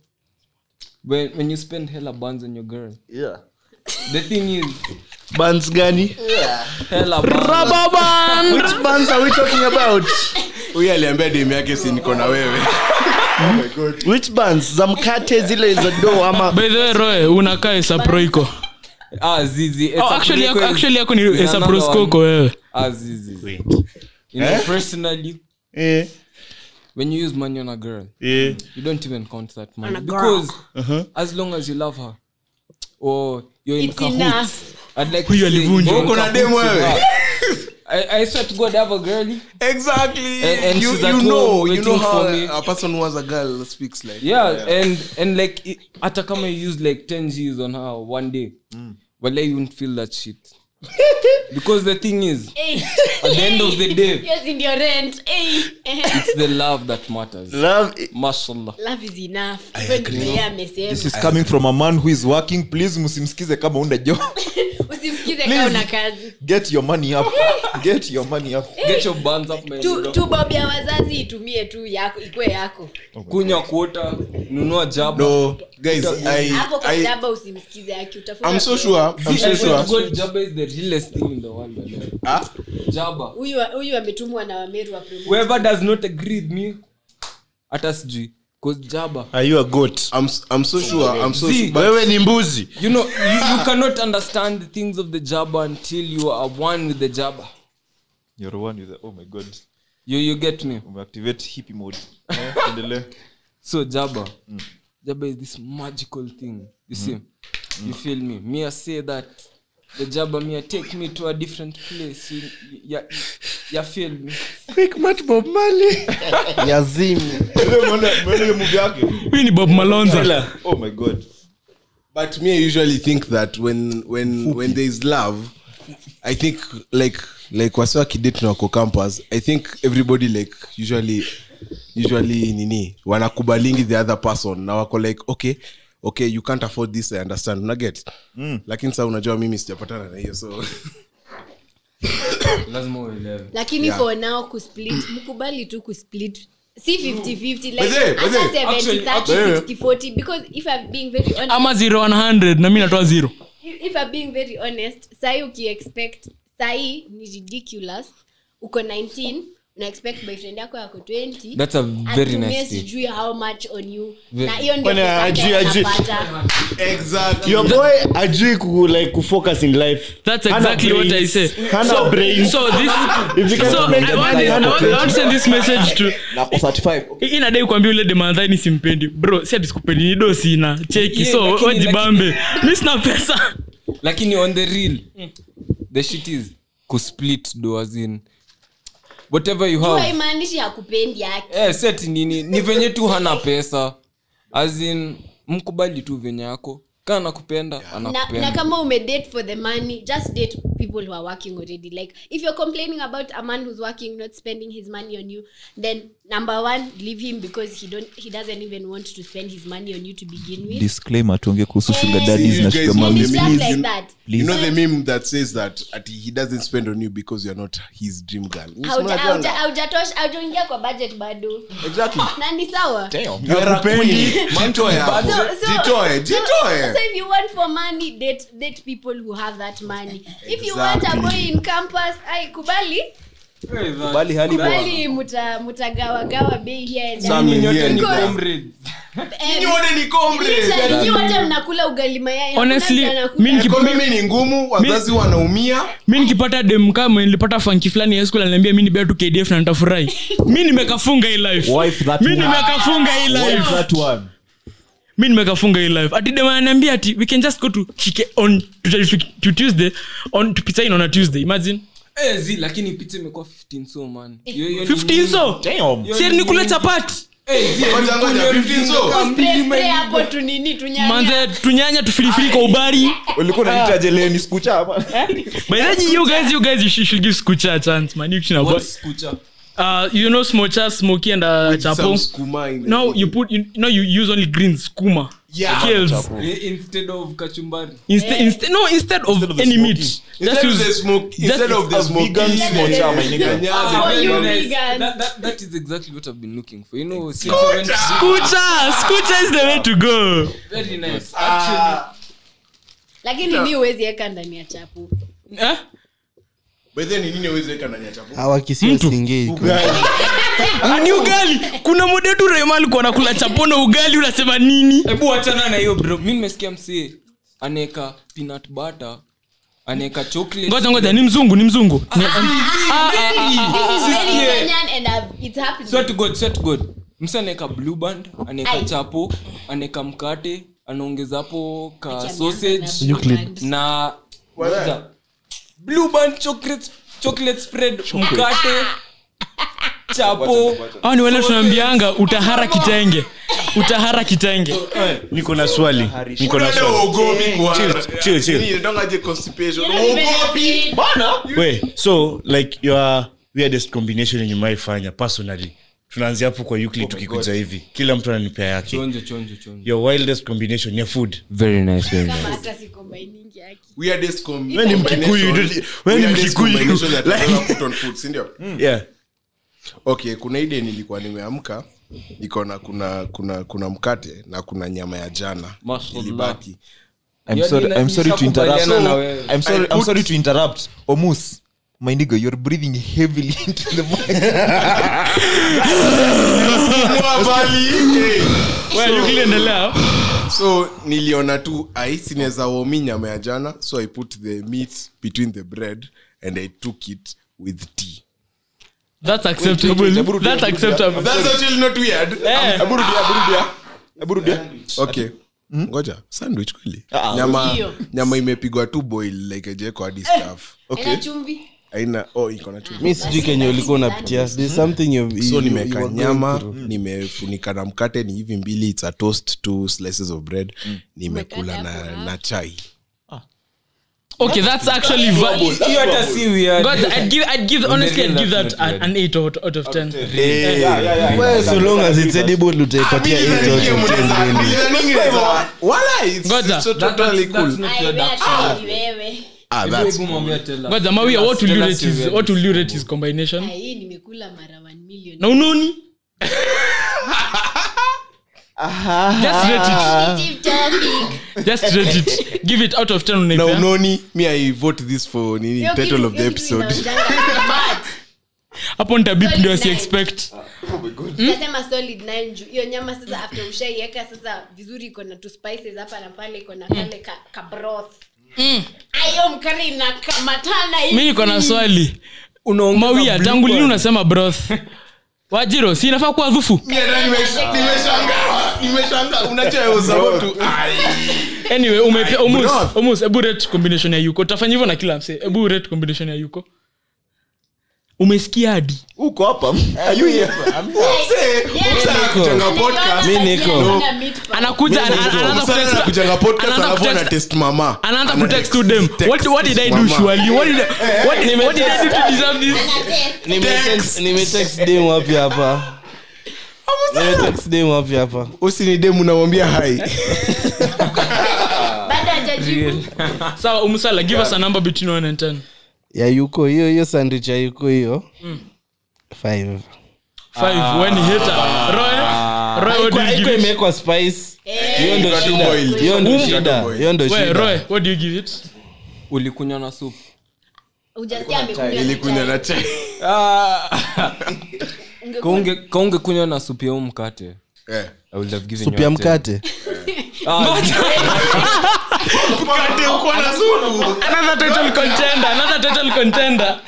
when when you spend hella buns on your girl Yeah. the thing is Buns gani? hella buns Which buns are we talking about? huyu aliambia dem yake si niko na wewe Which buns? Za mkate zile za do ama by the way roe unakaa esaproiko ah zizi oh, actually yako- actually yako ni another esaproskoko wewe ah zizi you know personally eh, when you use money on a girl eh. you don't even count that money On a girl. because as long as you love her or you're in It's cahoots enough. I'd like to Huyu say alivunja. you're in Uko na cahoots demu with wewe? her. I, I swear to God, I have a girlie. exactly And- and you, she's at you know home you know waiting how for me. a person who has a girl speaks like Yeah, and and like i- hata kama you use like 10 G's on her one day, well, you won't feel that shit. because the thing is, Hey. at the end of the day, Yes, in your rent. Hey. it's the love that matters. Love Mashallah. Love is enough. Hivyo ndio yeye amesema. this is coming from a man who is working please msimsikize kama una job Usimsikize kama una kazi. get your money up get your money up Get your buns up, man. Tu tu bob ya wazazi itumie tu yako ikwe yako. Kunywa quota, nunua jaba. no guys i Hapo kwa i jaba usimsikize yake utafuta. i'm so sure i'm so I swear to sure God, Jaba is the realest thing in the world. man. ah Jaba. Huyu huyu ametumwa na Wameru wa promote. Whoever does not agree with me, hata sijui. Cause Jaba. Are you a goat? i'm i'm so sure i'm so See, sure but Wewe ni mbuzi. You know, you, you cannot understand the things of the Jabba until you are one with the Jabba. you're one with the, oh my god You you get me? umeactivate hippie mode Eh, endelee So Jabba, Jabba is this magical thing. You see, you feel me? Me I say that the Jabba me take me to a different place. You, you, you feel me? Quick match Bob Marley. yazimi Umeona hiyo movie yake huyu ni bob malonza oh my god but me i usually think that when when when there is love i think like like wasiwa kidate na wako campus i think everybody like usually usually nini wanakubalingi the other person na wako like okay okay you can't afford this i understand unaget mm. lakini saa unajua mimi sijapatana na hiyo so Lazima uelewe. lakini Yeah. for now kusplit mkubali tu kusplit si 50-50 like But hey, but hata hey, 70, actually- 30, actually- 60, 40 because if I'm being very honest ama 0100 na mi natoa zero if if I'm being very honest sahi ukiexpect sahi ni ridiculous uko 19 una expect boyfriend yako yako 20 That's a very atumie nice thing. sijui how much on you Very- na hiyo ndio Kwani pesa yake ajui- ajui- anapata. exactly Your boy ajui ku like kufocus in life. That's Hana exactly what I brains. say. Hana brains. so this If you can so make I the want, money, I hana want, I brains. want to send this message to na kwa 35 I- inadai kuambia ule demadhani simpendi bro si atisikupendi nido sina cheki Yeah, so lakini- wajibambe mi sina pesa lakini on the real the shit is kusplit do as in whatever you Tu have haimaanishi hakupendi yake eh, set nini ni venye tu hana pesa as in mkubali tu venye yako kaa nakupenda na, na anakupenda kama umedate for the money just date people who are working already like if you're complaining about a man who's working not spending his money on you then number one leave him because he don't he doesn't even want to spend his money on you to begin with disclaimer tuongee kuhusu Eh, sugar daddies you na guys sugar know and the it's mommies just memes, like you- that you know the meme that says that ati he doesn't spend on you because you're not his dream girl Hauja- hauja- haujatosha haujaingia kwa budget bado exactly na ni sawa you are a queen jitoe hapo So- so- jitoe so- jitoe so if you want for money date date people who have that money if you want a Exactly. boy in campus ai kubali bali hali bwana kubali muta mutagawagawa bei here and Some there. in here ni Because- Comrades. Eh, wote ni comrades. literally, nyi wote mnakula ugali mayai Hakuna Honestly, mtu anakula- mi nikipa- economy ni ngumu wazazi wanaumia mi nikipata dem kama nilipata fanki fulani ya skul ananiambia mi nibea tu kdf na nitafurahi mi nimekafunga hii life Wife that mi one. nimekafunga hii life that one mi nimekafunga hii life ati dem ananiambia ati we can just go to shike on to, to, to tuesday on to pizza in on a tuesday imagine Eh, zi lakini pizza imekuwa 15 so man Hiyo- hiyo ni 15 so Damn. si ni kule chapati Eh, zi, Ngoja, ngoja, nikunywe 15 so. mzinga Spray, mbili spray man. hapo tunini tunyanya manze tunyanya tufilifili kwa ubari ulikuwa unaniita jeleni sikucha ama by the way you guys you guys you should, should give skucha a chance man you should What's kucha? uh you know smocha smoky and uh, chapo Some skuma in no you put you, no you use only green skuma Yeah. kills Eh, instead of kachumbari instead instead no instead of, of the any meat smoky. Instead of use- the smoke, instead of the a smoky, vegan smocha, my nigga. Nyanyaza. Oh, you Very nice. vegan. That- that- that is exactly what I've been looking for. You know, since I went to- skucha skucha is the way to go very nice. Actually, lakini mi huwezi eka ndani ya chapu eh? By the way, ni nini huwezi weka ndani ya chapo? awakisia singei ni ugali kuna modetu rema alikuwa nakula chapono ugali unasema nini hebu achana na hiyo bro. Mi nimesikia msee anaeka peanut butter, anaeka chocolate. ngoja ngoja ni mzungu ni mzungu Ni- This is very yeah. Kenyan and I've- it's happening. Swear to God, swear to God. Msee anaeka blue band, anaeka Ai. chapo, anaeka mkate, anaongeza hapo ka Acha sausage nianze na blue band. na Ngoja. blue band chocolate chocolate spread mkate chapo au ni wale tunaambianga utahara kitenge utahara kitenge niko na swali niko na Unaenda swali uogopi kwa- Chill, chill, chill. Nini, inaitwangaje constipation? You know, Uogopi. benefit. we so like your weirdest combination yenye umewaifanya personally tunaanzia hapo kwa Euclid tukikuja hivi kila mtu ananipea yake chonjo chonjo chonjo your wildest combination ya food very nice very Kama hata si combining yake. Weirdest com- Wewe ni Mkikuyu, combination- wewe ni weirdest Mkikuyu. combination that I've ever put on food, si ndio? yeah okay kuna ide nilikuwa nimeamka nikaona kuna kuna kuna mkate na kuna nyama ya jana Mashallah. ilibaki I'm Yaani sorry, na- I'm sorry to interrupt. nishakubaliana na wewe. I'm sorry, I I'm put- sorry to interrupt. Omus, my nigga, you're breathing heavily into the mic. Hey. ukiendelea so niliona tu ai sinaweza womi nyama ya jana so i put the meat between the bread and i took it with tea that's acceptable that's acceptable that's actually not weird Eh. Abu rudia, abu rudia. Abu rudia. okay ngoja sandwich kweli Ah, nyama Ndio. nyama imepigwa tu boil like ajeko hadi staff Haina chumvi aina oh iko na chumvi mi sijui kenye ulikuwa unapitia There's something you've- you- so you- nimeweka you are going nyama through. nimefunika na mkate ni hivi mbili it's a toast two slices of bread nimekula na, na chai okay that's actually va- hiyo hata si weird God, I'd give, I'd give, honestly, I'd give that That's an, not an 8 out, out of 10. Well, so long as it's edible utaipatia eight out of ten really. Ngoja. So That- totally that's- cool. that's not Ai, weird, wewe actually. hata ni wewe Ah, Hebu- that's hebu mwambie tell us. Ngoja, Mawia, what will you Tell rate us your his, weird. what will you rate his combination? Ai, hii nimekula mara 1 million Na unoni? Just rate Keep talking. it. Just rate it. Give it out of 10 na unaipea. unoni me i vote this for nini Hiyo title kitu- of the hiyo kitu episode inaonjanga smart. hapo nitabip ndio Solid si nine. expect Nasema solid nine juu hiyo nyama sasa after ushaiweka sasa vizuri iko na two spices hapa na pale iko na kale ka, ka broth ayo mkari inakamatana hivi. mi niko na swali Unaongeza mawia blue tangu lini band. unasema broth wajiro si inafaa kuwa dhufu anyway umepe omus broth. omus ebu rate combination ya yuko utafanya hivyo na kila mse ebu rate combination ya yuko umesikia hadi Uko hapa. Are you here? Yes. Kujenga podcast. Anaona Mi niko. yes, ana meat pie. anakuja ana- ana- anaanza kutext- kujenga podcast anaanza alafu kutext- anatest mama anaanza Ana kutext text- to them text what, what did i do mama. surely what did, I- what, did- what did i do to deserve this Ana test. Nimetext- nimetext dem wapi hapa nimetext dem wapi hapa usini demu namwambia hai Bado hajajibu. sawa umsala give us a number between 1 and 10 ya yuko hiyo hiyo sandwich ya yuko hiyo five five when he hater roy roy what do you Haikuwa give it imewekwa spice Eh, hiyo ndo Got shida boiled. hiyo ndo Um, shida hiyo ndo Wait, roy shida what do you give it ulikunywa na soup hujasikia amekunywa ilikunywa na chai Ungekuwa- kaunge kaunge kunywa na supu ya huu mkate Eh. I would have given supu you ya a ten. mkate another title contender another title contender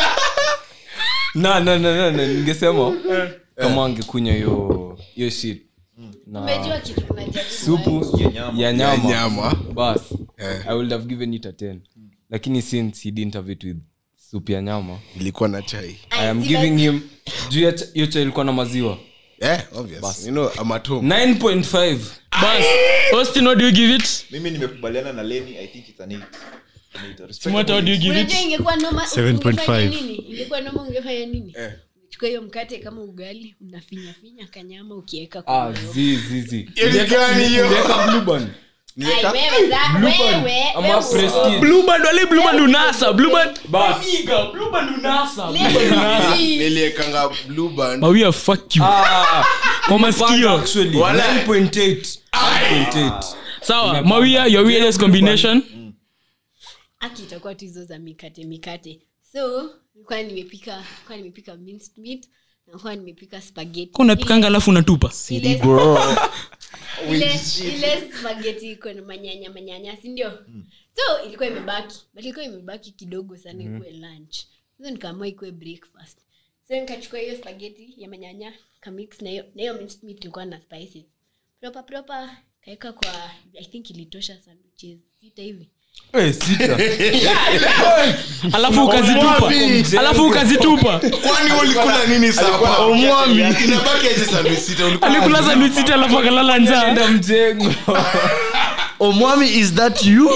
na na na na na ningesema kama angekunywa hiyo hiyo shit na umejua kitu tunajaribu supu ya nyama nyama bas Eh. i would have given it a 10 lakini since he didn't have it with supu ya nyama ilikuwa na chai i am si giving basi- him juu ya ch- hiyo chai ilikuwa na maziwa yeah, obvious. You know, I'm at home. 9.5 bas austin what do you give it mimi nimekubaliana na leni i think it's an eight. An eight. Respect Simota, what do you give unajua it ingekuwa noma 7.5. ungefanya nini ingekuwa noma ungefanya nini Eh. chukua hiyo mkate kama ugali unafinyafinya kanyama ukiweka ah kwa zi zi zi Hiyo ni gani hiyo? Uliweka blue band Ai, wewe za- wewe, ama wewe prestige blue band wale blue band unasa blue band Bas. Nigga, blue band unasa Lazy. niliekanga blue band mawia fuck you ah kwa masikio actually Wala. 9.8 9.8 sawa mawia your weirdest combination aki itakuwa tu hizo za mikate mikate so nilikuwa nimepika nilikuwa nimepika minced meat na nilikuwa nimepika spaghetti Kwa unapikanga alafu unatupa ile ile ile spaghetti iko na manyanya manyanya si ndio so ilikuwa imebaki but ilikuwa imebaki kidogo sana ikuwe lunch so nikaamua ikuwe breakfast so nikachukua hiyo spaghetti ya manyanya kamix na hiyo na hiyo minced meat ilikuwa na spices proper proper kaeka kwa i think ilitosha sandwiches sita hivi eh sita alafu ukazitupa alafu ukazitupa kwani ulikula nini sapa omwami. inabaki aje sandwich sita ulikula alikula sandwich sita alafu akalala njaa enda mjengo omwami is that you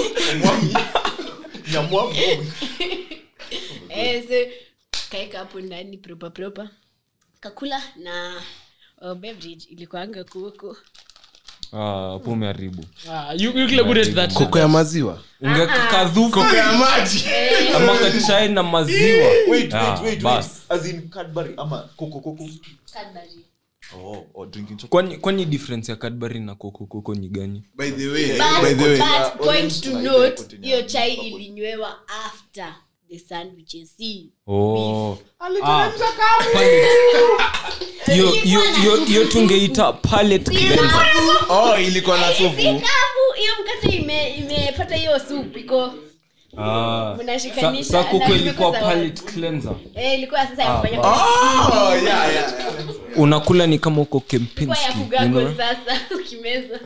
eh, so kaeka hapo ndani proper proper kakula na uh, beverage ilikuanga kuoko ah hapo umeharibu Ah, you, you clear good at that koko ya maziwa ungeka kadhufu koko ya maji ama kachai na maziwa Wait, Ah, wait, wait, bas. wait. As in Cadbury ama Coco Coco. Cadbury. Oh, or drinking chocolate. kwani kwani difference ya cadbury na kokokoko ni gani by the way But- by the way but point to orange note container. hiyo chai ilinywewa after the sandwiches si Oh. Ah, palate. Hiyo- hiyo- hiyo- hiyo tungeita palate Si cleanser. kavu. oh ilikuwa na Si supu kavu hiyo mkate ime- imepata hiyo soup iko Ah. Mnashikanisha Sa- sa kuku na ilikuwa zimekuwa za palate cleanser. eh, ilikuwa sasa ya kufanya oh yeah yeah yeah. unakula ni kama uko kwa ya kempinski you kugago know? sasa ukimeza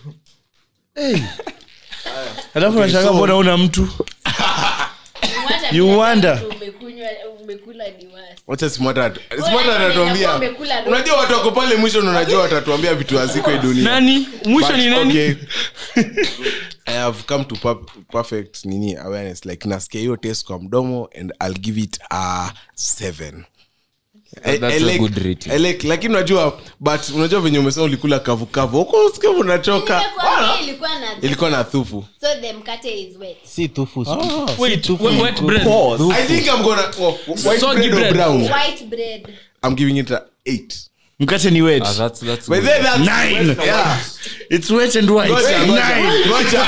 alafu nashanga mbona una mtu Mwacha You pia wonder. mtu umekunywa umekula ni wasi wacha smata Wewe smata atatuambia unajua umekula roho. unajua watu wako pale mwisho na unajua watatuambia vitu haziko hii dunia nani mwisho But, ni nani okay. i have come to per- perfect nini awareness like nasikia hiyo test kwa mdomo and i'll give it a seven I- That's I a like- good rating. I like- lakini unajua but unajua venye umesema ulikula kavukavu huko usikia unachoka Nimekuambia ilikuwa na ilikuwa na thufu so the mkate is wet si tufu wait wet, wet bread i think i'm gonna oh, white Soggy bread or bread. brown white bread i'm giving it a eight mkate ni wet Ah, that's- that's by good. then that's Nine. yeah it's wet and white Ngoja, ngoja, Nine. ngoja.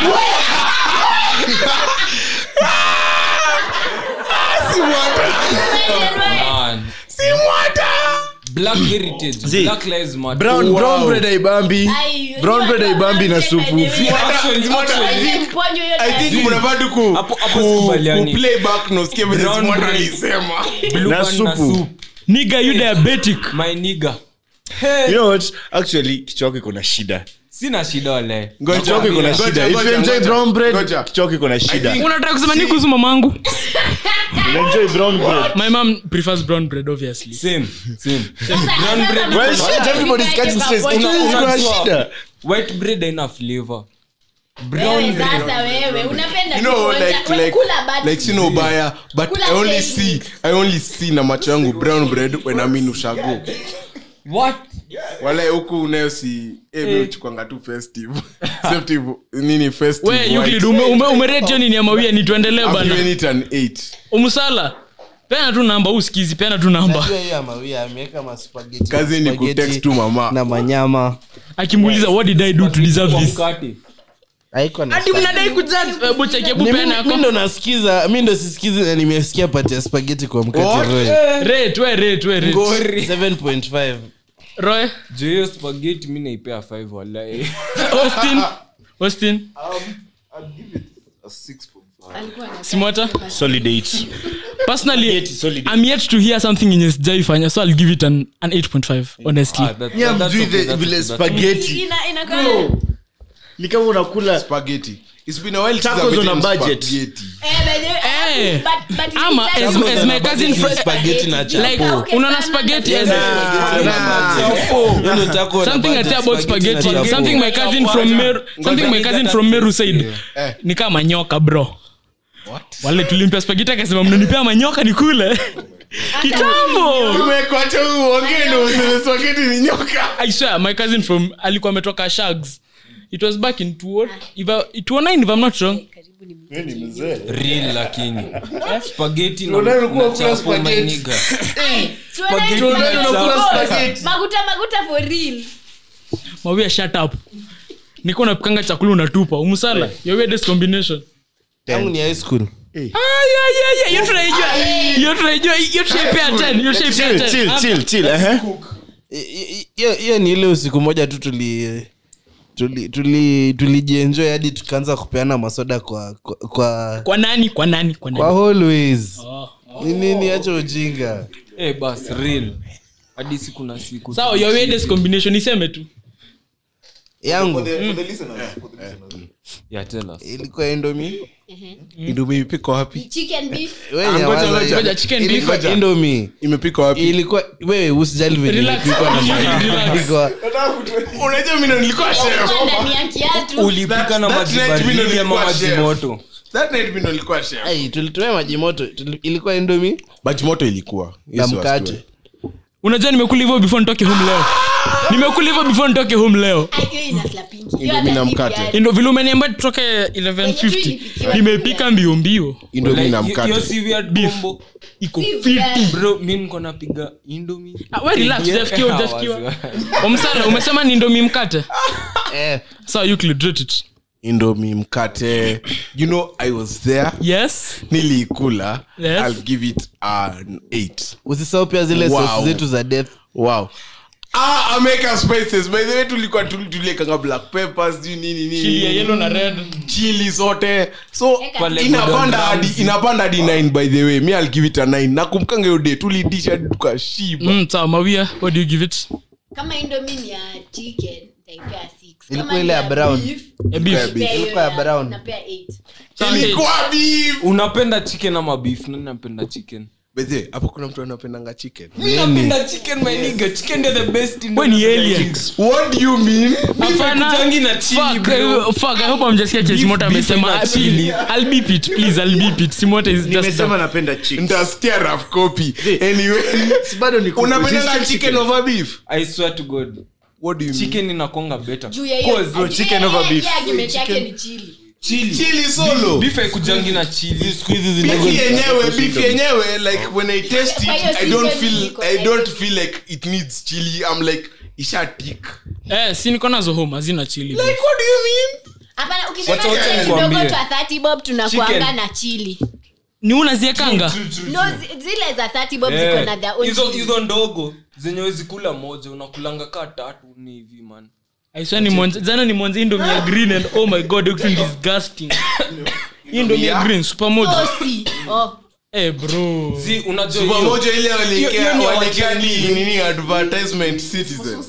Si mwata. Man. Black heritage, Zee, Black Lives Matter. brown brown bread haibambi Ai, brown unajua bread haibambi na brown supu bread Zee, actually- actually, Wewe mponyo hiyo i tayari. think mnafaa tu ku, Hapo- hapo ku, sikubaliani. ku play back na usikie vile Brown Simon bread. alisema blue na band na supu. soup. niga you diabetic My nigga. you know what actually kichwa yako iko na shida sina shida wale Ngoja, kichwa yako iko na ngoja, shida if ngoja, you enjoy ngoja, brown bread ngoja. kichwa yako iko na shida think- unataka kusema ni kuhusu mamangu you enjoy brown bread my mom prefers brown bread obviously same same Sasa- Brown sasa bread na- well Sasa shit everybody's nikae catching stress pamoja. kichwa yako iko na Unajua- shida white bread haina flavor brown Wewe bread sasa wewe unapenda you know kuonja- like wewe like kula bad like sina ubaya but Kula i only plain see mix. i only see na macho yangu brown bread when i'm in ushago what wala huku unayo si eh mimi uchukwanga tu festive festive nini festive we white. Euclid, ume, ume, umeretio nini ya mawia ni tuendelee I'm bana giving it an 8 umsala pena tu namba usikizi pena tu namba Najua hiyo ya mawia ameweka maspageti kazi ni kutext tu mama na manyama akimuuliza what did i do to deserve kwa this mkate haiko na hadi mnadai kujudge hebu cheki hebu Ni pena mi- yako mi ndo nasikiza mi ndo sisikizi na nimesikia pati ya spageti kwa mkate What? roy rate we rate we rate Ngori. 7.5 roy juu hiyo spaghetti mi naipea 5 walae austin austin alikuwa na simota solid 8 personally solid. i'm yet to hear something yenye sijaifanya so i'll give it an, an 8.5 honestly Ah, that- Yeah, that's mjui okay, the- that's vile okay, that's okay. spaghetti ina inakaa ni kama unakula spaghetti it's been a while since Tacos I've on a eaten budget. spaghetti eh by the way Eh, Eh. But- but Ama it's as- like- as my cousin fr- Spaghetti na chapo. like Okay, unaona sana spaghetti na- as Yaani utakuwa na something I budget, say about spaghetti na spaghetti chapo. something my cousin from Meru something my cousin from Meru said ni kama manyoka bro wale tulimpea spaghetti akasema mnanipea manyoka ni kule kitambo umekwacha uongee ndo useme spaghetti ni nyoka I swear my cousin from alikuwa ametoka shags it was back in 20 if I- 2009 if i'm not wrong real lakini spaghetti na- Tunaona ulikuwa na ukula chapo, my spaghetti. nigga. Tuonane Spaghetti tuonane na tuonane. chapo. maguta maguta for real mawia shut up niko napikanga chakula unatupa umsala your weirdest combination Tangu ni high school ah yeah yeah yeah you tunaijua you tunaijua you tunaipea 10 you tunaipea 10 I- i- hiyo hiyo ni ile usiku moja tu tuli tuli tuli tulijienjoy hadi tukaanza kupeana masoda kwa kwa kwa, kwa nani kwa nani kwa kwa nani always ni nini acha ujinga Eh, bas real hadi siku na siku sawa your weirdest combination iseme tu yangu yeah, tell us. ilikuwa indomi indomie imepikwa wapi chicken beef ngoja, chicken beef. ilikuwa indomi imepikwa wapi ilikuwa wewe usijali venye Relax. ilipikwa na Relax. ilikuwa unajua mimi ndo nilikuwa chef Ilikuwa ndani ya kiatu ulipika na That- maji that night mimi ndo baridi ama nilikuwa maji chef. moto that night mimi ndo nilikuwa chef ai tulitumia maji moto Tuli- ilikuwa indomi maji moto ilikuwa na Yes, mkate wastue. unajua nimekula hivyo before nitoke home leo nimekula hivyo before nitoke home leo Ai, hiyo ina slapingi. Hiyo Indomie hata na si mkate. viazi. ndo vile umeniambia tutoke 1150 nimepika mbio mbio indomie na Like, hiyo mkate si weird combo. iko Si fiti viazi. bro mi niko napiga indomie. Ah, we relax, Yeah, hujafikiwa, hujafikiwa. wazi, wazi. omsala umesema ni ndomi mkate eh sawa Euclid, rate it. indomie mkate you know i was there yes niliikula Yes. i'll give it an 8 usisahau pia zile Wow. sauce zetu za death wow ah american spices by the way tulikuwa tuli- tuliekanga black peppers sijui nini nini chili ya yellow na red chili zote so Pale inapanda Gordon hadi Ramsay. inapanda hadi 9 by the way mi i'll give it a 9 nakumkanga hiyo day tulidisha hadi tukashiba mm, sawa mawia what do you give it kama indomie ni ya chicken nitaipea six. Kama Ilikuwa ni ile ya ya brown. beef, a beef nitaipea hiyo Ilikuwa ya ya- brown. napea eight. ilikuwa beef unapenda chicken ama beef nani napenda chicken by the way hapo kuna mtu anapendanga chicken mi napenda chicken my nigga chicken ndio the best in we ni the- aliens what do you mean Hapana. Kutangi na chili, Fuck, bro. eh, fuck, I hope hamjasikia kile Simota amesema na Ah, chili. I'll beep it please I'll beep it Simota is just nimesema napenda chicks. ntasikia rough copy anyway Si bado ni kuku. unapendanga Just chicken over beef i swear to god what do you mean chicken inakonga better Juu ya hiyo- Cause, bro, ati- chicken eh, over eh, beef hiyo argument yake ni chili. chili chili solo beef haikujangi na chili beef yenyewe beef yenyewe like when i taste Kwa hiyo it i don't chicken feel iko- i don't feel like it needs chili i'm like ishatik eh si niko nazo home hazina chili like what do you mean Hapana, ukisema Wacha- wacha chicken nikwambie. kidogo twa 30 bob tunakuanga Chicken. na chili ni unaziekanga no zi- zile za 30 bob Eh, ziko na their own hizo chili. hizo ndogo zenye wezi kula moja unakulanga kaa tatu ni hivi man aiswa ni monze jana ni monze indomie ya green and oh my god it's disgusting indomie ya green super moja Sosi. Oh. eh bro si unajua Super hiyo- moja ile hiyo- hiyo waliekea ni ya waliekea ni Wachina. nini advertisement citizen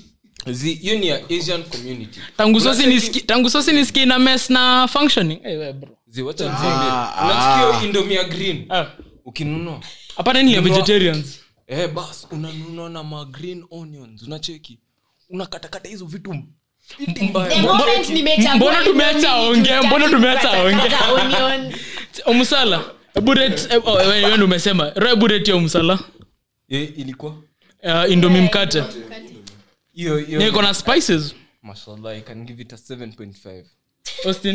zi- hiyo ni ya asian community tangu sosi nisiki tangu sosi nisiki na mess na functioning eh we bro zi wacha nikwambie unachukia hiyo indomie ya green ah ukinunua hapana ni ya Nunua- vegetarians eh bas unanunua na ma green onions unacheki unakatakata hizo vitu fiti mbaya. The moment nimechagua mbona tumeacha indomie, aongee? tutaki Mbona tumeacha kukata aongee? onion. omsala buret wewe ndo umesema roe buret ya omsala Eh, ilikuwa uh, indomi mkate hiyo Ni hiyo iko na spices mashallah i can give it a 7.5 austin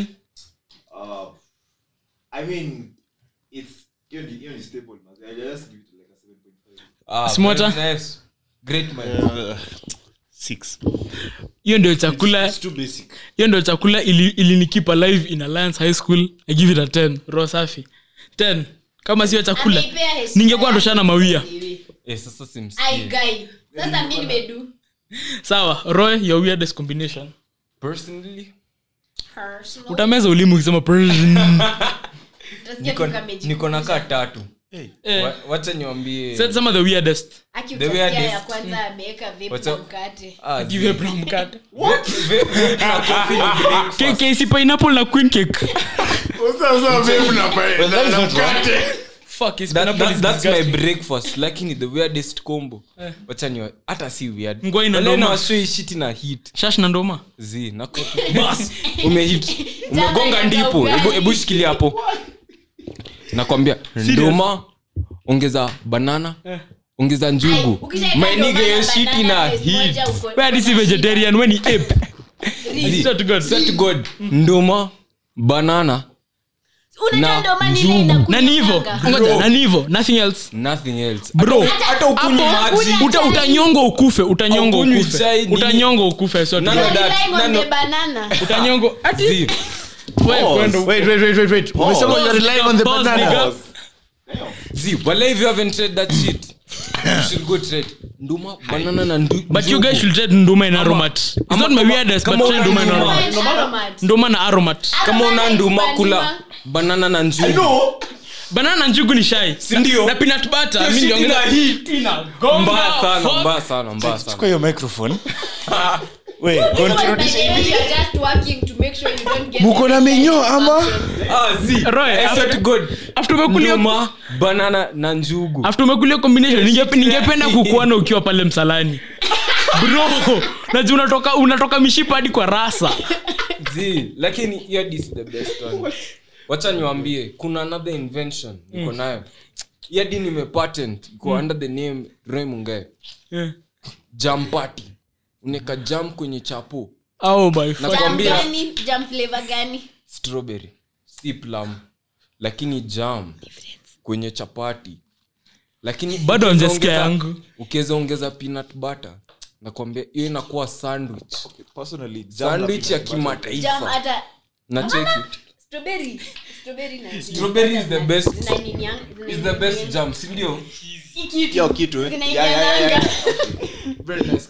I mean, it's hiyo ni- hiyo ni staple, man. I just give it like a 7.5. ah, Smarter? very nice. great man Six. hiyo ndio chakula It's too basic. hiyo ndio chakula ili- ilinikeep alive in alliance high school i give it a 10 roho safi 10 kama sio chakula Ameipea heshima ningekuwa yake. ndoshana mawia eh sasa Ai, simsikie guy. sasa mi nimedu sawa roy your weirdest combination personally Personal. utameza ulimi ukisema "Prrrr." Utasikia niko tu kama niko na kaa tatu Eh, Wa- wacha niwambie said some of the weirdest Aki The utasikia weirdest- ya kwanza ameweka vape Wacha- na mkate Ah, give a brown mkate ve- ve- ve- na coffee ni breakfast. K- KC pineapple na queen cake fuck is That- pineapple that- is that's my disgusting. breakfast lakini the weirdest combo wacha ni hata si weird Ngwai na Wale ndoma. nawashoi shiti na hit shash na ndoma zi nako bas umehit umegonga inaenda ndipo ugali. Ebu- ebu shikilia hapo nakwambia ndoma ongeza banana ongeza njugu Ukishaeka mainiga ndoma hiyo na shiti banana na face hit moja uko- where this is vegetarian when he ape Zi, Swear to God. swear to God, ndoma banana Unajua na ndoma nile njugu. inakunywa na ni hivyo nganga. ngoja na ni hivyo nothing else nothing else bro hata ukunywi hapo maji uta, utanyongwa ukufe utanyongwa Haukunywi ukufe chai, nini? utanyongwa ukufe so None of that. Relying on None the of- banana. utanyongwa ati Zi, wewe kwenda huko. Wait, wait, wait, wait, wait. Umesema Pause, you're relying on the pause, banana. nigga. zi wala if you haven't tried that shit you should go try it. nduma banana na ndu- but you njugu. guys should try nduma in aromat it's ama not my kama- weirdest but kama try una nduma in nduma. aromat Fine aromat. nduma na aromat kama una Aromat nduma ni kula banana. banana na njugu banana na njugu ni shai Sindio? na peanut butter Hiyo mimi shit niliongeza ina hit. inagonga mbaya sana fuck. mbaya sana mbaya sana Chukua hiyo microphone Wait, This go one, on, by turudishe the way, hivi. you are just working to make sure you don't get Muko na any minyoo ama? infections. Ah, zi, Roy, I swear after- to God. after umekulia nduma banana na njugu after umekulia combination ninge- ningependa kukuona ukiwa pale msalani bro najua unatoka unatoka mishipa hadi kwa rasa zi lakini hiyo this is the best one wacha niwambie kuna another invention niko nayo yadi nime patent iko under the name Roy Mungai Yeah. jam party uneka jam kwenye chapo oh my fuck. Jam Nakwambia. gani? Jam flavor gani? strawberry si plum lakini jam kwenye chapati lakini Bado ukiweza hamjasikia ongeza- yangu. ukiweza ongeza peanut butter nakwambia hiyo inakuwa sandwich Personally, jam na sandwich ya peanut butter. Jam kimataifa hata na cheki strawberry. Strawberry na- Strawberry is the best. Zina nini yang- zina is the best nini? jam sindio Hii kitu. Hiyo kitu, eh? Zinaingia Yeah, yeah, yeah, nanga. very nice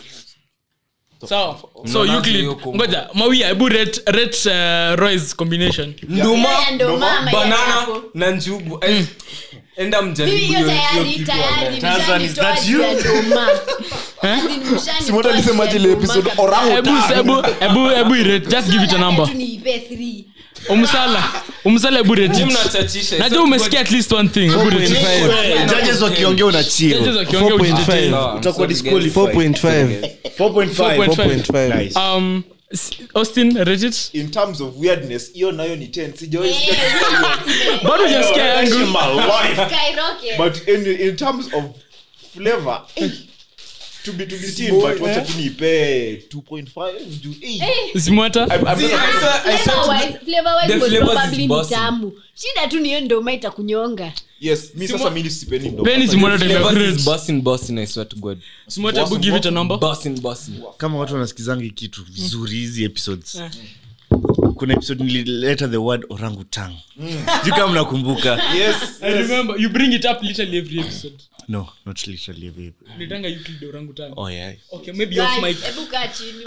sawa so Unaona Euclid, hiyo combo. ngoja mawia hebu rate rate uh, Roy's combination nduma Hiyo ya ndoma ama ya banana hapo? na njugu Eh, enda Mimi mjaribu hiyo hiyo- hiyo tayari kitu tayari online. Tarzan, is mshanitoa that juu you? ya ndoma. As in, mshanitoa Simota alisema juu ya ile ndoma episode kabisa. orangu hebu hebu hebu hebu irate just give it a So, number labda tu niipe three. umsala umsala hebu rate Nyinyi it mnachachisha. najua So, umesikia at least one thing hebu rate it. Hey, judges wakiongea una chill. Judges wakiongea 4.5. ujitetee. Sawa, I'm Utakuwa sorry, disqualified. guys. 4.5. 4.5. 4.5. Nice. um s- austin rate it in terms of weirdness hiyo nayo ni 10 sijawahi Eh, sikia zime- bado hujasikia yangu in my life skyrocket. but in, in terms of flavor eh, to be to be seen but wacha tu nipe 2.5 juu eh, simwata I'm, I'm not a- Flavor-wise- flavor-wise The was flavors is probably ni bossy. tamu shida tu niyo ndoma itakunyonga yes mi sasa mimi sipendi ndo Penny simwata Flavors time is bussin', bussin', I swear to God. simwata hebu give it a number Bussin', bussin'. kama watu wanasikizanga hii kitu vizuri hizi episodes kuna episode nilileta the word orangutang sijui kama mnakumbuka yes i remember you bring it up literally every episode no not literally babe. nitanga Euclid orangutan oh yeah okay maybe off mic Guys, hebu kaa chini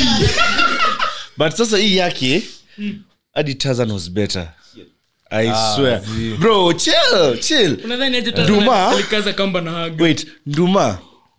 but sasa hii yake hadi Tarzan was better i swear bro chill chill unadhani aje Nduma? Tanzania alikaza kamba na haga wait nduma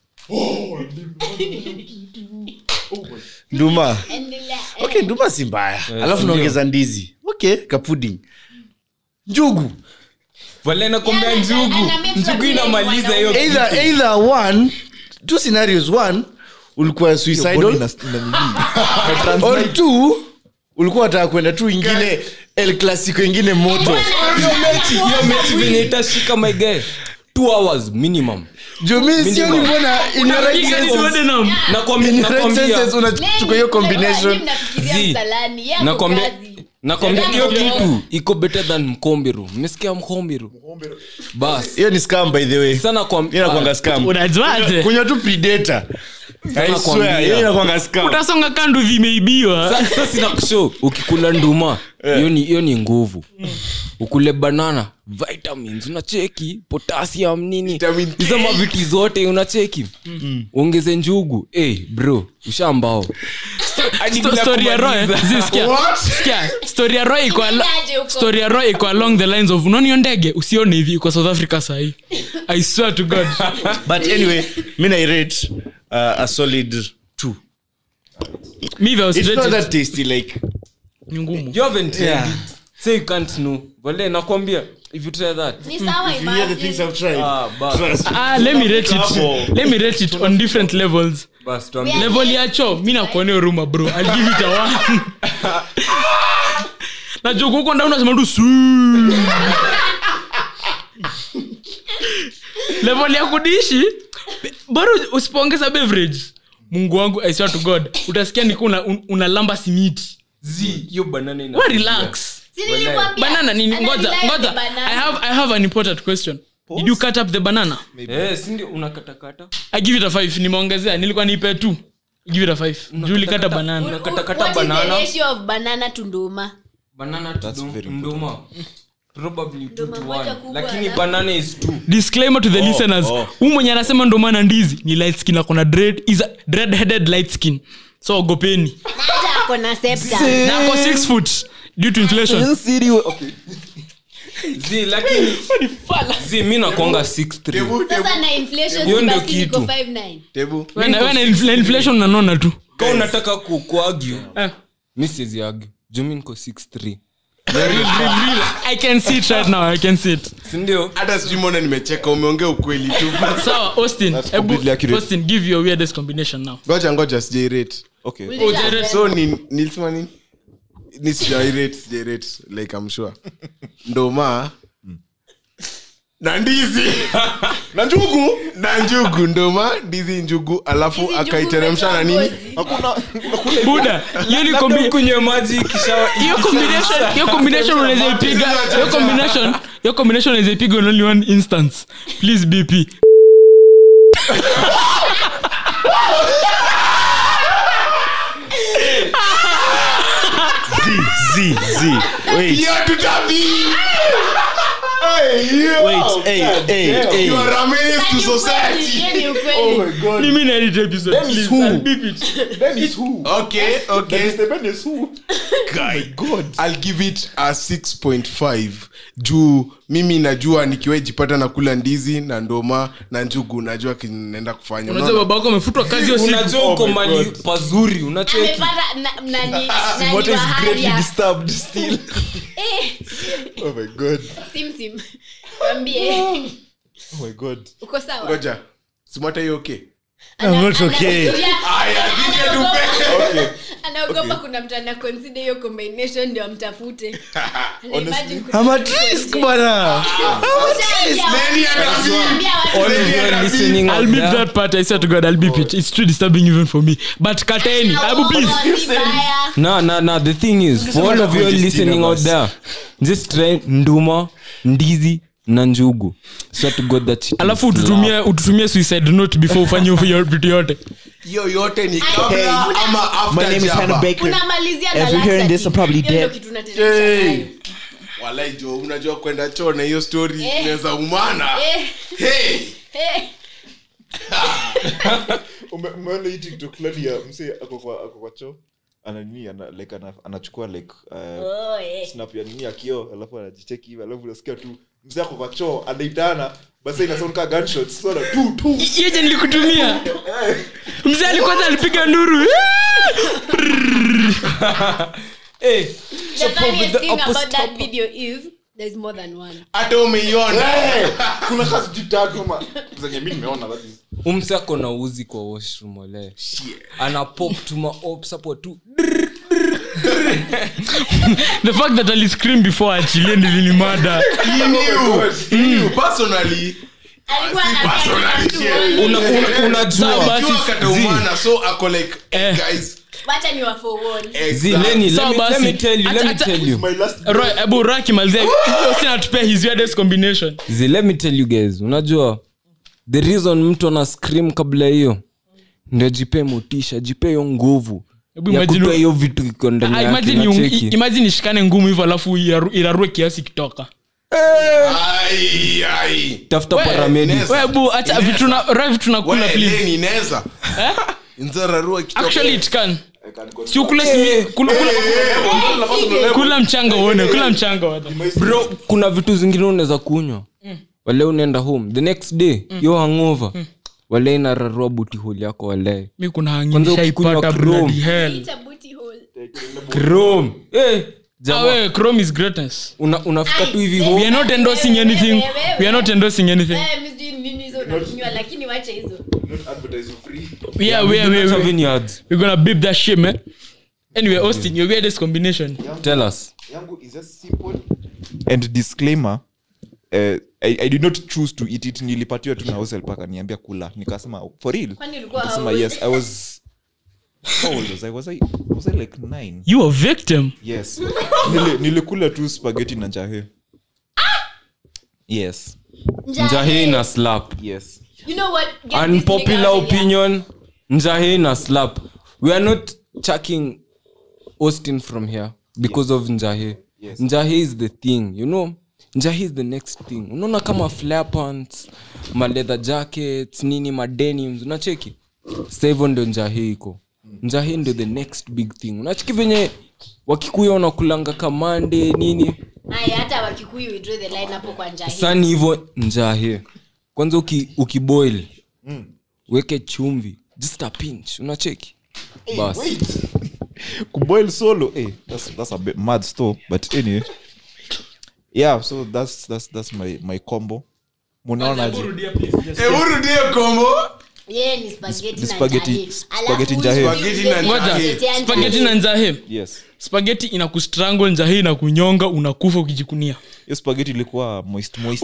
nduma Endelea. okay nduma si mbaya alafu naongeza ndizi okay kapuding njugu Wale nakwambia Yeah, njugu na- na make sure njugu vile inamaliza hiyo mwanaume- either either one two scenarios one ulikuwa Body suicidal ina- ina nini? or two ulikuwa wataka kwenda tu ingine el clasico ingine moto hiyo mechi hiyo mechi venye itashika my guy two hours minimum jumi sioni mbona in your right Piga senses- nisione na- Nakwambia- in your right nakwambia- senses unachukua hiyo combination Zi. nakwambia nakwambia hiyo kitu iko better than mkombiru mmesikia mkombiru bas hiyo ni scam by the way sana kwa hiyo inakwanga scam unajuaje kunywa tu predator I nakwambia. swear hiyo inakwanga scam utasonga kandu vimeibiwa sasa sina kushow ukikula nduma hiyo ni hiyo ni nguvu ukule banana vitamins unacheki potassium nini Vitamin K. hizo maviti zote unacheki ongeze njugu hey, bro ushambao Sto- story ya roy zi, sikia. Sikia, story ya roy iko al- Inaendaje huko? story ya roy iko along the lines of unaona hiyo ndege usione hivi kwa south africa sahii i swear to god but anyway mi nairate uh, a solid two mi if I was it's not rated, that tasty like ni ngumu you haven't tried Yeah. it say you can't know wale nakwambia if you try that Ni sawa, you hear the things imagine. i've tried ah bas trust me. ah, let me rate it let me rate it on different levels bas tuambie level ya cho mi nakuonea huruma bro I'll give it a one najua huko ndani unasema tu "Suu." level ya kudishi bora usipoongeza beverage mungu wangu i swear to god utasikia niku una, un- unalamba simiti zi hiyo banana ina we relax Si nilikwambia, banana nini ngoja analilai ngoja the banana. i have i have an important question did you cut up the banana eh si ndio unakatakata i give it a 5 nimeongezea nilikuwa nipe 2 give it a 5 juu ulikata banana unakatakata What is the banana ratio of banana to nduma? banana to That's dum- very nduma probably two Nduma to moja one kubwa lakini na- banana is two disclaimer to the listeners oh. huu mwenye anasema ndo maana ndizi ni light skin akona dread is a dread headed light skin so ogopeni Na hata ako na scepter. na ako 6 foot due to inflation zi lakini zi mi nakwanga 63 Sasa na inflation Hiyo ndio basi niko kitu. 5'9". tebu Wewe na- wewe na inf- na inflation unanona tu ka unataka ku- kuargue Eh. mi siwezi argue juu mi niko 63 i can see it right now i can see it sindio hata sijui mbona nimecheka umeongea ukweli tu sawa austin That's hebu- completely accurate. austin give your weirdest combination now ngoja ngoja sijairate okay Ulisha- so ni nilisema nini ni sijairate sijairate like i'm sure ndoma na ndizi na njugu na njugu ndoma ndizi njugu alafu Hizi akaiteremsha na nini ngozi. buda hiyo ni kombi- kunywe maji kisha hiyo combination hiyo combination unaweza ipiga hiyo combination hiyo combination unaweza ipiga in only one instance please bp z z wait Hiyo tutabi Hey, hiyo. wait hey hey hey You are a menace to society. Hiyo ni ukweli. mimi na edit episode please I'll beep it okay okay Guy, I'll give it a 6.5 juu mimi najua nikiwejipata na kula ndizi na ndoma na njugu najua kinaenda kufanya unajua Unaona? baba wako amefutwa kazi hiyo siku unajua uko mali pazuri unacheki Amepata na- nani- nani wa haria. Eh, Sim Sim. Mwambie. Uko sawa? ngoja simwata hiyo okay Ana- not okay. anafikiria- Aya, DJ tupe. anaogopa kuna mtu ana consider hiyo combination ndio amtafute Ana imagine kuna- I'm at risk bana Nani anaambia? Ambia watu- all of you listening out I'll beep there, that part I swear to God I'll beep it it's too disturbing even for me but kateni abu please Oh, si mbaya. no no no the thing is for all of you listening out there just try nduma ndizi na njugu swear to god that shit alafu is ututumie ututumie suicide note before ufanye hiyo vitu yote hiyo yote ni Hey, kabla una- ama My after name is Hannah jaba Baker. unamalizia na If you're hearing this, I'm probably laxative. Hiyo dead. ndio kitu unateremsha nayo. walai jo unajua kwenda choo na hiyo story Eh. inaweza umana Eh, hey eh. Ume- umeona hii tiktok fulani ya msee ako kwa ako kwa choo ananini ana, like ana, anachukua like uh, Oh, eh. snap ya nini ya kioo alafu anajicheki hivi alafu unasikia tu mzee ako kwa choo anaitana basi inasound ka gunshots so ana tu tu yeje nilikutumia mzee alikwanza alipiga nduru hey The funniest thing about that video is there's more than one. hata umeiona Eh, kuna kazi juu tatu ama zenye mi nimeona that is umse ako na uzi kwa washroom ole ana pop tuma ops hapo tu the fact that aliscream before achilie ndilinimada He knew. He knew. Personally, Alikuwa si anataka personally, watu yeah. waone. Una- una- Sawa, unajua basi. Jua kataumana, so ako like hey, Eh. guys Wacha ni wa forewarn. zi exact. leni let Sawa, me- let basi. me tell you let Acha- me acha- tell you my last Roy, ebu Roy akimalizia hiyo sina atupea his weirdest combination zi let me tell you guys unajua the reason mtu ana scream kabla hiyo ndio jipe motisha jipe hiyo nguvu Hebu ya imagine- kutoa hiyo vitu iko ndani Ah, yake, imagine you- unacheki? i- imagine ishikane ngumu hivyo alafu iraru- irarue kiasi kitoka Ai, ai. tafuta We, paramedic Ness. We, bu acha vitu na- Roy, vitu nakula We, please Lenny, inaweza. Nzararua kitoka. actually it can si ukule simi kula, kula, kula mchanga uone kula mchanga uone. bro kuna vitu zingine unaweza kunywa wale unaenda home the next day yo hangover wale inararua buti holi yako wale mi kuna Kwanza ukikunywa hangishaipata Chrome. bloody hell It's a booty hole. chrome eh Ah, jamaa we, chrome is greatness una, unafika tu hivi we home are not endorsing anything we are not endorsing anything Eh, mi sijui nini hizo unakunywa, lakini wacha hizo yeah we are we are- we are- seven yards we're gonna beep that shit man anyway austin your weirdest combination tell us yangu is just simple and disclaimer uh, I, i did not choose to eat it nilipatiwa tu na hoselp akaniambia kula nikasema for real Kwani ulikuwa nikasema how old? yes i was how old was i was i was i like nine you a victim yes Nili, nilikula tu spaghetti na njahe yes njahe na slap yes You know what? Get this unpopular nigga out of here. opinion njahe na slap we are not chucking austin from here because of njahe Yes. njahe is the thing you know njahe is the next thing unaona kama flare pants maleather jackets nini madenims unacheki sa hivyo ndio njahe iko njahe ndio the next big thing unacheki venye wakikuya wanakulanga kamande nini Aya, hata wakikuyu we draw the line hapo kwa njaa hii. sani hivyo njahe kwanza uki, ukiboil weke chumvi just a pinch unacheki bas kuboil solo eh, that's, that's a bit mad store but anyway yeah so that's that's that's my my combo munaonaje urudie kombo Yeye ni spaghetti na spaghetti- njahi. spaghetti Alafu njahi. huyu Spaghetti yule na ni Ngoja, spaghetti ya spaghetti njahi. na nzahe yes spaghetti inakustrangle nzahe inakunyonga unakufa ukijikunia hiyo spaghetti ilikuwa moist moist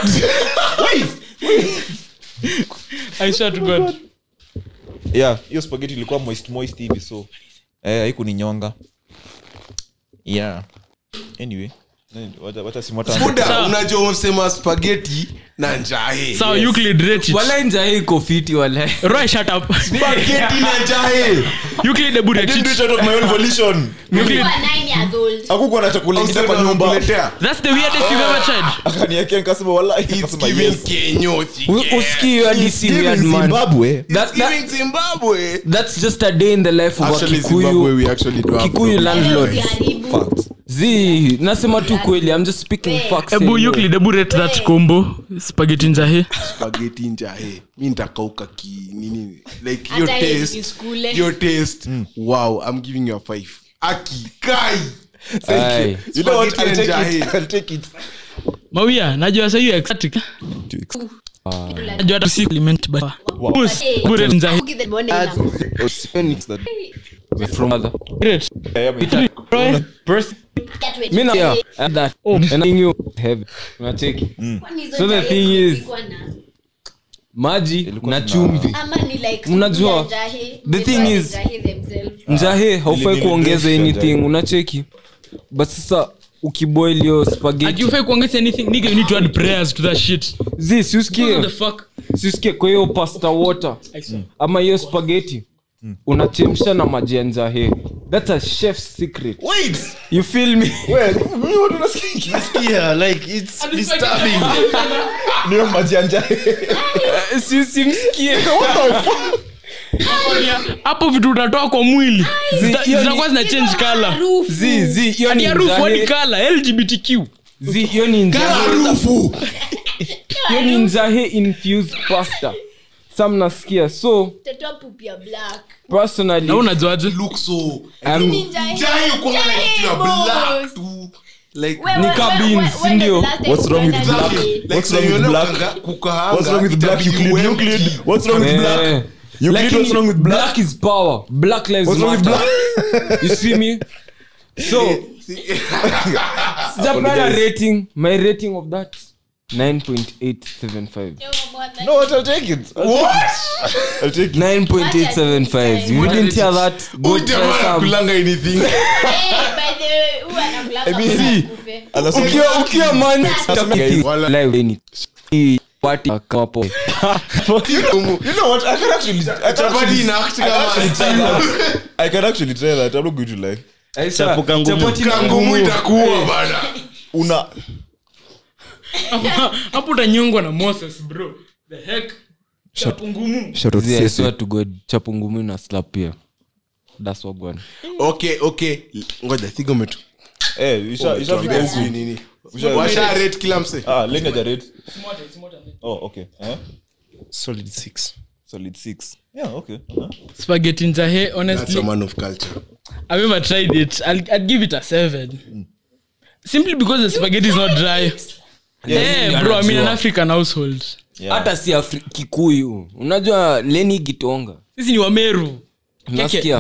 I swear to God. yeah hiyo spaghetti ilikuwa moist moist hivi so eh haikuninyonga yeah anyway eh, wacha wacha simwata buda unajua umesema spageti na njahe sawa Euclid rate it. wala njahe iko fiti wala Roy, shut up. spageti na njahe Euclid, hebu rate it. volition Euclid, Kuwa nine years old. hakukuwa na chakula ingine kwa nyumba Kuletea. that's the weirdest you've ever tried akaniekea nikasema wallahi It's nikasema giving yes Kenyoti. usikii hadi si weird man zimbabwe That- It's that- giving Zimbabwe. that's just a day in the life of a Actually, Zimbabwe, kikuyu we actually do have kikuyu problems. landlord Usiharibu. zi nasema tu kweli i'm just speaking facts hebu anyway. Euclid, hebu rate that combo spaghetti nzahe spaghetti njahe mi nitakauka ki nini like your Hata hii taste iskule. your taste wow i'm giving you a five aki kai Aye. you know what Spaghetti i'll and take it jahe. i'll take it mawia najua sa you ecstatic najua hata si compliment but Moose, Eh, hebu rate nzahe Cookie the morning ina- from other Rate. Roy, Can't wait. mi na Eh, yeah, and that and I you heavy unacheki kwani hizo So the njahi thing is- zilikuwa na- maji na na- chumvi ama ni like Unajua, supu ya njahi, the thing they is- njahi themselves. njahe haufai nili- kuongeza nili- anything unacheki but sasa ukiboil hiyo Ati spaghetti hufai kuongeza anything nigga you need to add prayers to that shit zi what the siusikie fuck siusikie kwa hiyo pasta water ama hiyo spaghetti unachemsha na maji ya njahe that's a chef's secret wait you feel me Yeah, like it's disturbing. niyo maji ya njahe si simsikie hapo vitu utatoa kwa mwili Zita- hiyo ni- zitakuwa zina change color Harufu. zi zi hiyo hadi ni harufu hadi njahe color lgbtq zi hiyo ni njahe harufu hiyo ni njahe infused pasta sa mnasikia so Mtoto pupi ya black. personally na unajuaje look so I'm- Ni njahi- njahe uko na njahi kitu ya boss. black tu like We- Ni we- ka we- beans, we- when ndio. the last time What's wrong with ukaenda black? njahi? like What's wrong with sasa black? unakanga- kukaanga, what's wrong with black itabidi Euclid? uempty. Euclid? what's wrong with Eh. black Euclid, Lakini what's wrong with black black is power black lives what's wrong with matter black you see me so sijapana rating my rating of that 9.875 no what i'll take it i'll take it 9.875 you didn't hear that go Huyu try jamaa some anakulanga anything Eh, by the way, huyu anakulanga I mean, mpaka see. akufe. Anasema- ukiwa ukiwa man Wala- live any hii party kama hapo you know what i can actually I can Chapati actually, ina act I can kama- actually try that i can actually try that i'm not going to lie Chapo kangumu. Chapati na kangumu ngumu. itakuwa bana una Hapo- hapo utanyongwa na moses bro the heck chapu ngumu shout out Zee, I Sese. swear to god chapu ngumi na slap pia that's what bwana okay okay ngoja thigometu Eh, isha- ishafika huku. nini Usha- washa rate kila mse Ah, lenga jarate. Oh, okay. Eh? solid six Solid six. Yeah, okay. Uh-huh. spaghetti njahe that's honestly a man of culture i've never tried it I'll, i'd give it a seven simply because the spaghetti is not dry yeah, bro i'm in an african household Yeah. hata si Afri- kikuyu unajua leni gitonga sisi ni wameru Keke. nasikia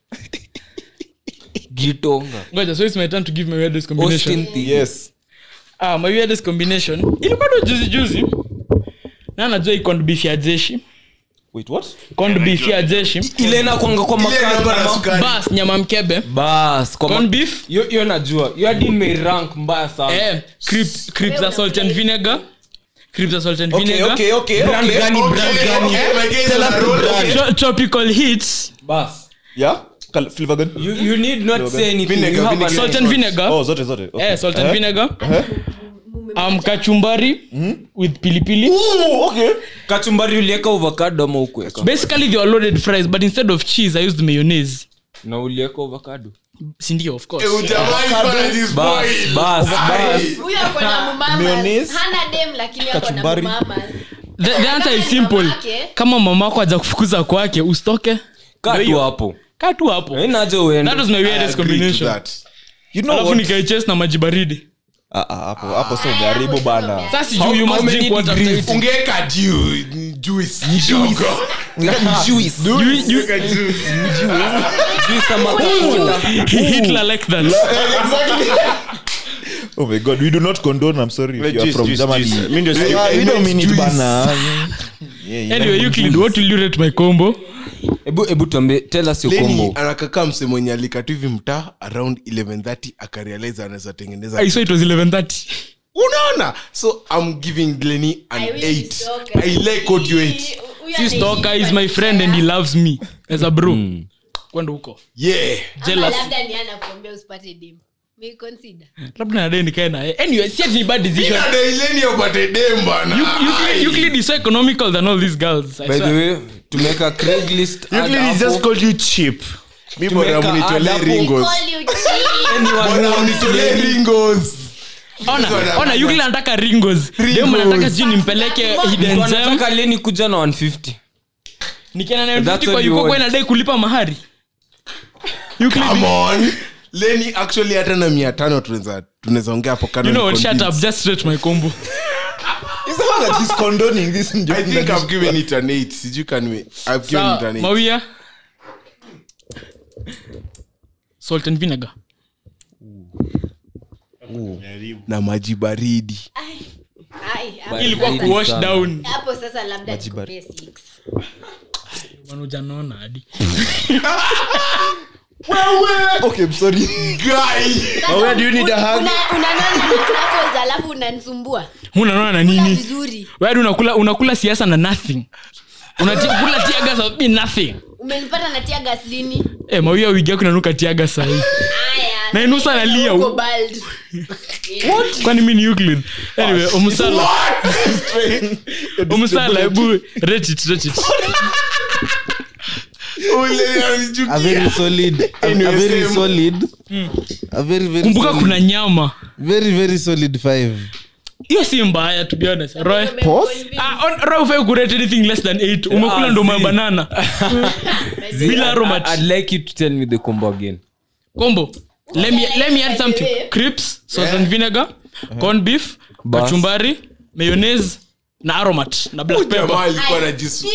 gitonga ngoja so it's my turn to give my weirdest combination austin Thie. Yes. ah, my weirdest combination ilikuwa ndo juzi juzi na najua hii corned beef ya jeshi Wait, what? corned beef ya jeshi ile inakwanga kwa makanda bas nyama mkebe bas kwa corned ma- beef hiyo hiyo najua hiyo hadi imerank mbaya sana eh crib- cribs za salt and vinegar cribs za salt and Okay, vinegar okay, okay, Brand okay. gani, brand gani? Tro- tropical heats bas Yeah? Kal- flavor gani? you, you need not say anything Vinegar, you have vinegar. an salt and vinegar Oh, zote, zote. Okay. eh salt and Eh? vinegar um kachumbari with pilipili Ooh, okay. kachumbari ulieka avocado ama ukuweka basically they were loaded fries but instead of cheese i used mayonnaise na ulieka avocado sindio of course bas bas bas huyo ako na mumamas. Mayonnaise, hana dem lakini ako na kachumbari. mumamas. the, the answer is Kama ni simple mamake. kama mama wako aja kufukuza kwake usitoke katu hapo kaa tu hapo ainaje that uende was my weirdest combination You know alafu what? nikaiches na maji baridi Ah, ah, hapo hapo sio ungeharibu bana sasa sijui you must drink water after eating. ungeweka ju- juice kidogo. Juice. You- you- Juice ama kakuta. Hitler like that Oh my god, we do not condone. I'm sorry if Wait, you are juice, from juice, Germany. juice. Mi ndio si- Ah, we I don't meant mean it juice. bana. Yeah, yeah, anyway yeah. euclid what will you rate my combo hebu hebu tuambie tell us your Lenny combo anakakaa mse mwenye alikatu hivi mtaa around 1130 akarealize anaweza tengeneza i saw it was 1130 unaona so i'm giving lenny an I will 8 stalker. i like what you ate Huyo si stalker anaishi is my friend and he loves me as a bro kwenda huko yeah Ama jealous labda ni anakuambia usipate dem May consider. labda nadai nikae naye anyway si ati ni bad decision daileni apate dem bana Euclid- Euclid is so economical than all these girls I by the swear. way tumeweka craigslist ad Euclid is hapo. just called you cheap mi bora Tumeweka mnitolee adabu. ringos Call you cheap. Anyone bora who wants mnitolee Lenny, ringos ona ona Euclid anataka ringos dem anataka sijui nimpeleke hidden gem wanataka leni kuja na 150 nikienda nayo That's mfiti kwa what you yuko kwa want. inadai kulipa mahari Euclid come on leni actually hata na mia tano tunaweza tunaweza ongea hapo kando you know what ni shut up convince. just rate my combo It's the one that he's condoning this. i think i've given it an 8 sijui can we i've given it Sawa, an 8 mawia salt and vinegar na maji baridi Ai, hapo ilikuwa Baridi kuwash sana. down hapo sasa labda nikupee six. manujanaona hadi Okay, I'm sorry. Sasa where do you need a hug? una- unanona ni crackles alafu unanisumbua unanaona na Kula nini vizuri wadi unakula unakula siasa na nothing unakula tiagas of being nothing umenipata natia gaslini eh mawia wigi yako inanuka tiaga sahii Na inusa analia. kwani mi ni Euclid anyway omusala omusala hebu rate it rate it a very solid a, a very solid a very very kumbuka solid, kuna nyama very very solid five hiyo si mbaya to be honest roy Ah, on- roy ufai kurate anything less than 8 umekula Ah, ndo see. mabanana bila aromat I'd like you to tell me the combo again combo let me, let me add something crips sauce and vinegar corn beef Bas. kachumbari mayonnaise na aromat na black pepper jamaa alikuwa anajis-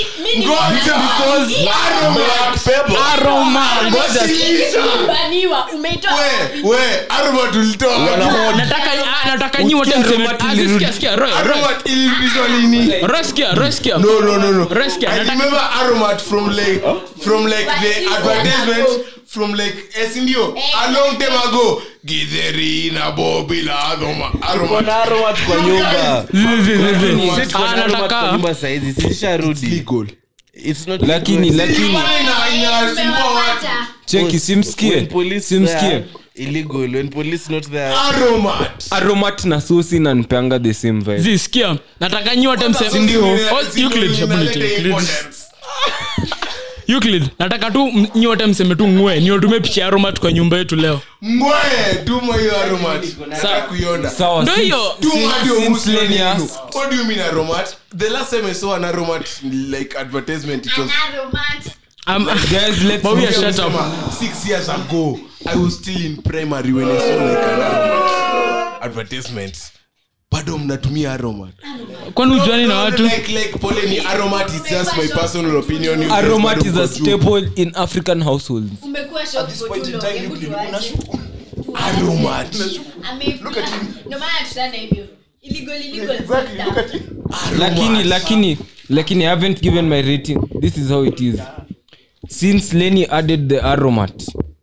baniwa umeitoa We, we, aromat ulitoa wapi? nataka ah, nataka nyi wote mseme ah, sikia sikia roy roy Aromat ilirudishwa lini? roy sikia roy sikia No, no, no, no. Roy, sikia, I nataka- remember aromat from like from like the advertisement from like eh, si ndio? a long time ago githeri na bobi la aroma aromat aromat kwa nyumba Zi, zi, zi, zi. Sisi tuko Ah, na aromat kwa nataka nyumba saizi sisharudi legal it's not lakini lakini Ina- inasumbua watu. cheki simskie when police simskie there, illegal when police not there aromat aromat na sosi nanpeanga the same vibe zi sikia nataka nyi wote mseme Oh, Euclid, hebu niite Euclid. Euclid, nataka tu m- nyote mseme tu ngwe niwatumie picha ya aromat kwa nyumba yetu leo ngwae tuma hiyo aromat nataka kuiona sawa Ndo since- hiyo. Tuma since- ndio since Muslim Lenny nini? asked- what do you mean aromat the last time i saw an aromat like advertisement it was Um, guys let's But we are move- shut up. Sema, six years ago i was still in primary when i saw like an aromat advertisement bado mnatumia aromat kwani ujuani na watu like like pole ni aromat is just my personal opinion You guys aromat bado is a mko juu. staple in african households umekuwa shocked for too long. Hebu tuache. aromat Ame- Ndio maana tutana hivyo. Illegal, illegal stuff. lakini lakini lakini i haven't given my rating this is how it is since lenny added the aromat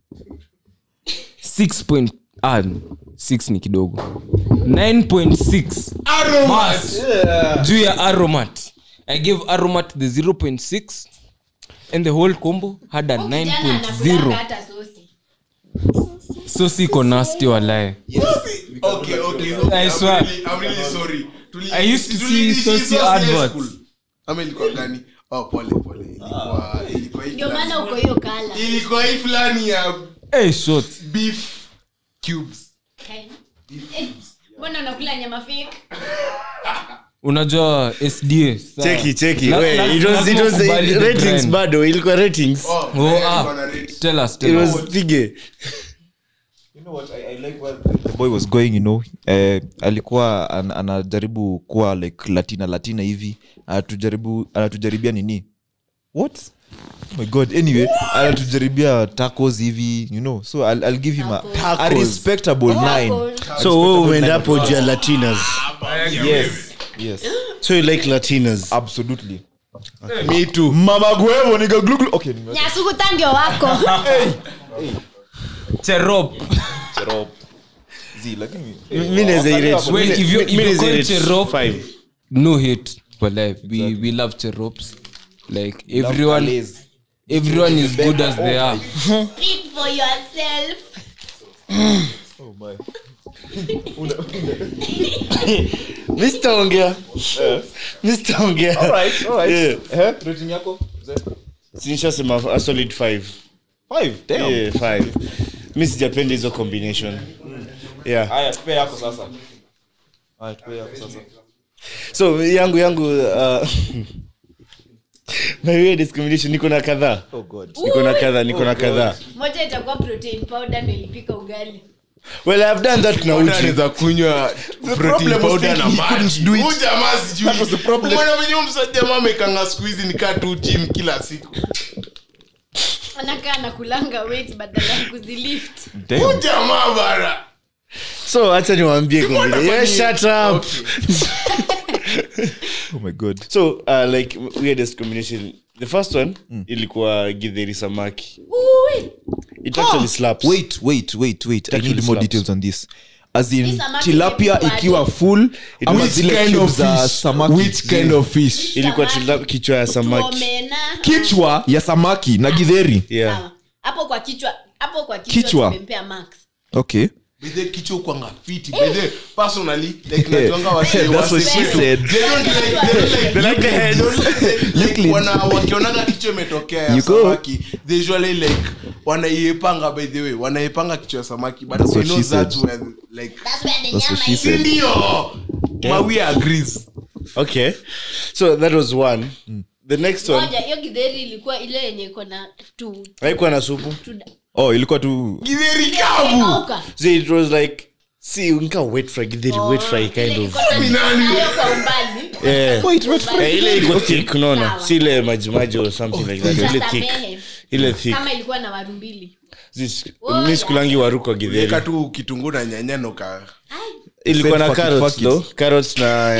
6 point ah, 6 ni kidogo 9.6 Mas. juu ya aromat i gave aromat the 0.6 and the whole combo had a Huyu kijana anakulanga 9.0 hata sosi. so siko nasty walae okay okay okay I I'm swear. really, I'm really sorry Tuli- I used to tuli- see tuli- Sosi tuli- adverts. school. ama ilikuwa gani oh pole pole ilikuwa ilikuwa hii ndio fulani. maana uko hiyo kala ilikuwa hii fulani ya hey, short beef cubes Eh, mbona unakula nyama fake unajua sda sa- cheki cheki La- we, la- it was, it lazima was, ukubali the ratings grind. bado ilikuwa ratings oh, Oh, eh, ah. ilikuwa na rate. tell us it tell us was pige You know what, I, I like where the boy was going you know eh, alikuwa an, anajaribu kuwa like latina latina hivi anatujaribu anatujaribia nini what oh my god anyway anatujaribia tacos hivi you know so i'll, I'll give him a, a Tacos. respectable nine so wewe umeenda hapo juu ya latinas yes yes so you like latinas absolutely me too mama guevo niga gluglu okay nime- nyasukuta ndio wako cherop Cherop. Zi, lakini mi naweza irate- Wait, if you- if mi you naweza call irate Cherop- five. no hate but like we we love cherops like everyone Malays. everyone is good as they are Speak for yourself oh my Mr. ongea Mr. ongea alright alright Yeah. eh rating yako Mzee? sinishasema a solid five five damn yeah, five mi sijapenda hizo combination yeah haya tupe yako sasa haya tupe yako sasa so yangu yangu uh, my weirdest combination niko na kadhaa oh god niko na kadhaa niko na kadhaa moja itakuwa protein powder ndo ilipika ugali well i've done that na uji anaweza kunywa protein problem was powder na thinking he maji couldn't do it. Huyu jamaa sijui That was the problem. Umeona venye huyu msa- jamaa amekanga siku hizi nikaa tu gym kila siku anakaa nakulanga weight badala ya kuzilift Huyu jamaa bara so hacha niwaambie combination. Yeah, shut up oh my god so uh, like weirdest combination the first one ilikuwa githeri samaki Ui, it actually slaps wait wait wait wait i Actually need more slaps. details on this as in Hii samaki tilapia imepikwaje? ikiwa full ama Which zile kind cubes of za fish? samaki Which kind of fish ilikuwa Samaki. tila- kichwa ya samaki omena kichwa ya samaki na gidheri yeah Sawa. hapo kwa kichwa hapo kwa kichwa Kichwa. tumempea max okay Bethe kichwa kwanga fiti Bethe, personally like najuanga wase- That's what wase she kwetu. said. They don't like- they don't like- They like the heads. they don't like- like Euclid. wana- wakionanga kichwa imetokea ya You go. samaki they usually like wanaiepanga by the way wanaiepanga kichwa ya samaki but That's they what know she that's said. where like That's where the That's what nyama she is. said. ndio mawia agrees okay so that was one the next one moja hiyo githeri ilikuwa ile yenye iko na tu haikuwa na supu tu oh ilikuwa tu githeri kavu kauka so it was like see nika wet fry githeri wet fry kind of Minani. kwa umbali yeah Eh, ile iko thick unaona Sawa. si ile majimaji or something like that ile thick Utasamehe. ile thick kama ilikuwa na waru mbili This- Oh, mi sikulangi waru kwa githeri weka tu kitunguu na nyanya noka ilikuwa na Fuck it, carrots fuck it. though carrots na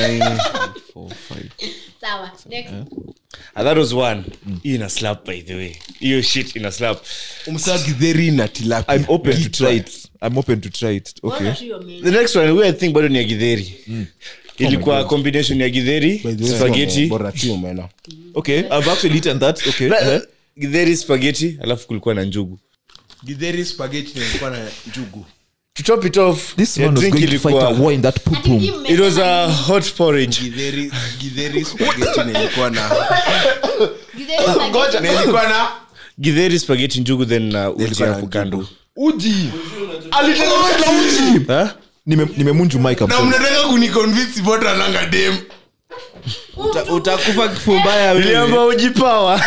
sawa next Ah, that was one hii ina slap by the way hiyo shit ina slap umsaa githeri na tilapia i'm open to Kichwa. try it i'm open to try it okay Bora tu hiyo menu. the next one we i think bado ni ya githeri ilikuwa combination ya githeri spaghetti bora tu umeona okay i've actually eaten that okay Na- uh-huh. githeri spaghetti alafu kulikuwa na njugu githeri spaghetti na ilikuwa na njugu to top it off this ya man was drink going to fight a ilikuwa war in that poop Ati room hii mmesema it was a ni- hot porridge Githeri- githeri spaghetti na ilikuwa na Githeri spaghetti. na ilikuwa na githeri spaghetti njugu then na uji ilikuwa na hapo njugu. kando uji aliteremsha na uji Huh? Nime- nimemunju mike I'm na sorry. mnataka kuniconvince bota nanga dem Uta- utakufa kifo mbaya wewe. niliamba uji power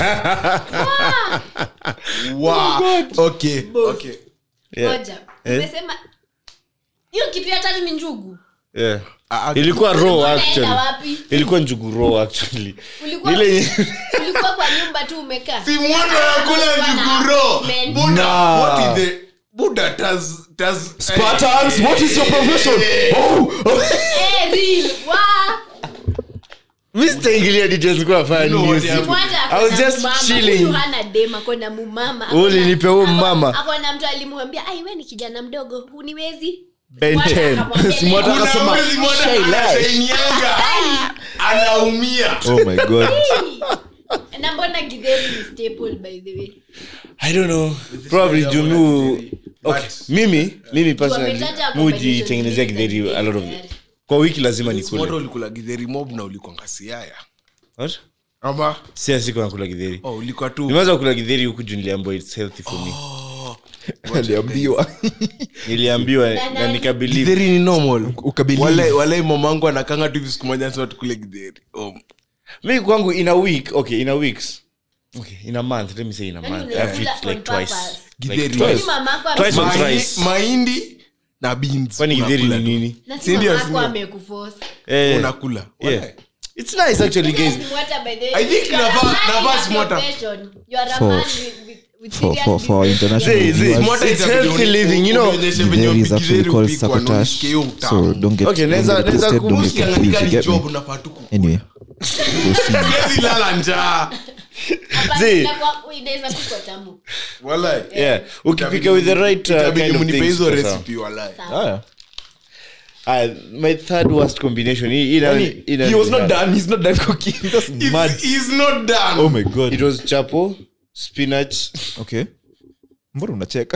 wow. okay okay Yeah. Ngoja. Umesema hiyo kitu ya tatu ni njugu Yeah. Ah, ah, ilikuwa raw Unaenda actually wapi ilikuwa njugu raw actually ulikuwa ile ulikuwa kwa nyumba tu umekaa si mtu anakula njuguro Men. buda Nah. what is the buda tas tas Spartans, what is your profession? Oh, oh. Eh, real. Wa. mi sitaingilia details kwa fanya No, news. yeah. Mmoja I was akona just mumama, chilling. huyu hana dem akona mumama Wewe ulinipa huyo mama. akona mtu alimwambia ai we ni kijana mdogo huniwezi Ben Mmoja 10. akamwambia, Smart "Leo." kuna Akasema, mwezi mmoja "Shay Lash." anashainianga anaumia Oh my god. na mbona githeri ni staple by the way i don't know probably juu mi okay But- mimi mimi personally Wametaja mi hujitengenezea combination githeri zingine a lot of tayari. kwa wiki lazima moto nikule ulikula githeri mob na ulikwanga siaya What? ama si siku nakula githeri oh, ulikuwa tu nimeanza kula githeri huku juu niliambiwa it's healthy for me aliambiwa niliambiwa Na na nani? nikabelieve githeri ni normal ukabili Walai- walai mamangu anakanga tu hivi siku moja anasema tukule githeri oh. mi kwangu in a week okay in a weeks okay in a month let me say in a Yaani month i've unakula eaten like on twice purpose. like Githeri. twice Kwani mamako ame- Twice or Mahi- thrice. mahindi na beans kwani githeri unakula ni tu. nini na si Si ndio, mamako si ndio? amekuforce. eh unakula yeah Walai. it's nice actually guys Yes, Mwata, by the way. I think You are a navaa- man navaa in Smwata. profession. You are a For- man with- with- with for, serious for, for our business. international Zee, zee, viewers, Mwata It's itabidi healthy uni- living, you know. unionyeshe venye Githeri is githeri actually called hupikwa, na sabotage unisikie hiyo so utamu. don't get, Okay, don't naweza- get naweza twisted, don't get Usikianga confused, nika you ni get me? job unafaa tu ku- anyway proceed. Gezi lala njaa Hapana, Zee. inakuwa- inaweza kupikwa tamu. Walai. yeah ukipika with the right uh, Itabidi kind of mnipe things hizo kwa sawa. recipe walai Haya. Ah, my third worst combination hii- ina- Yaani, ina- he was not done he's not done cooking that's mad It's- he's not done. oh my god it was chapo spinach okay mbona unacheka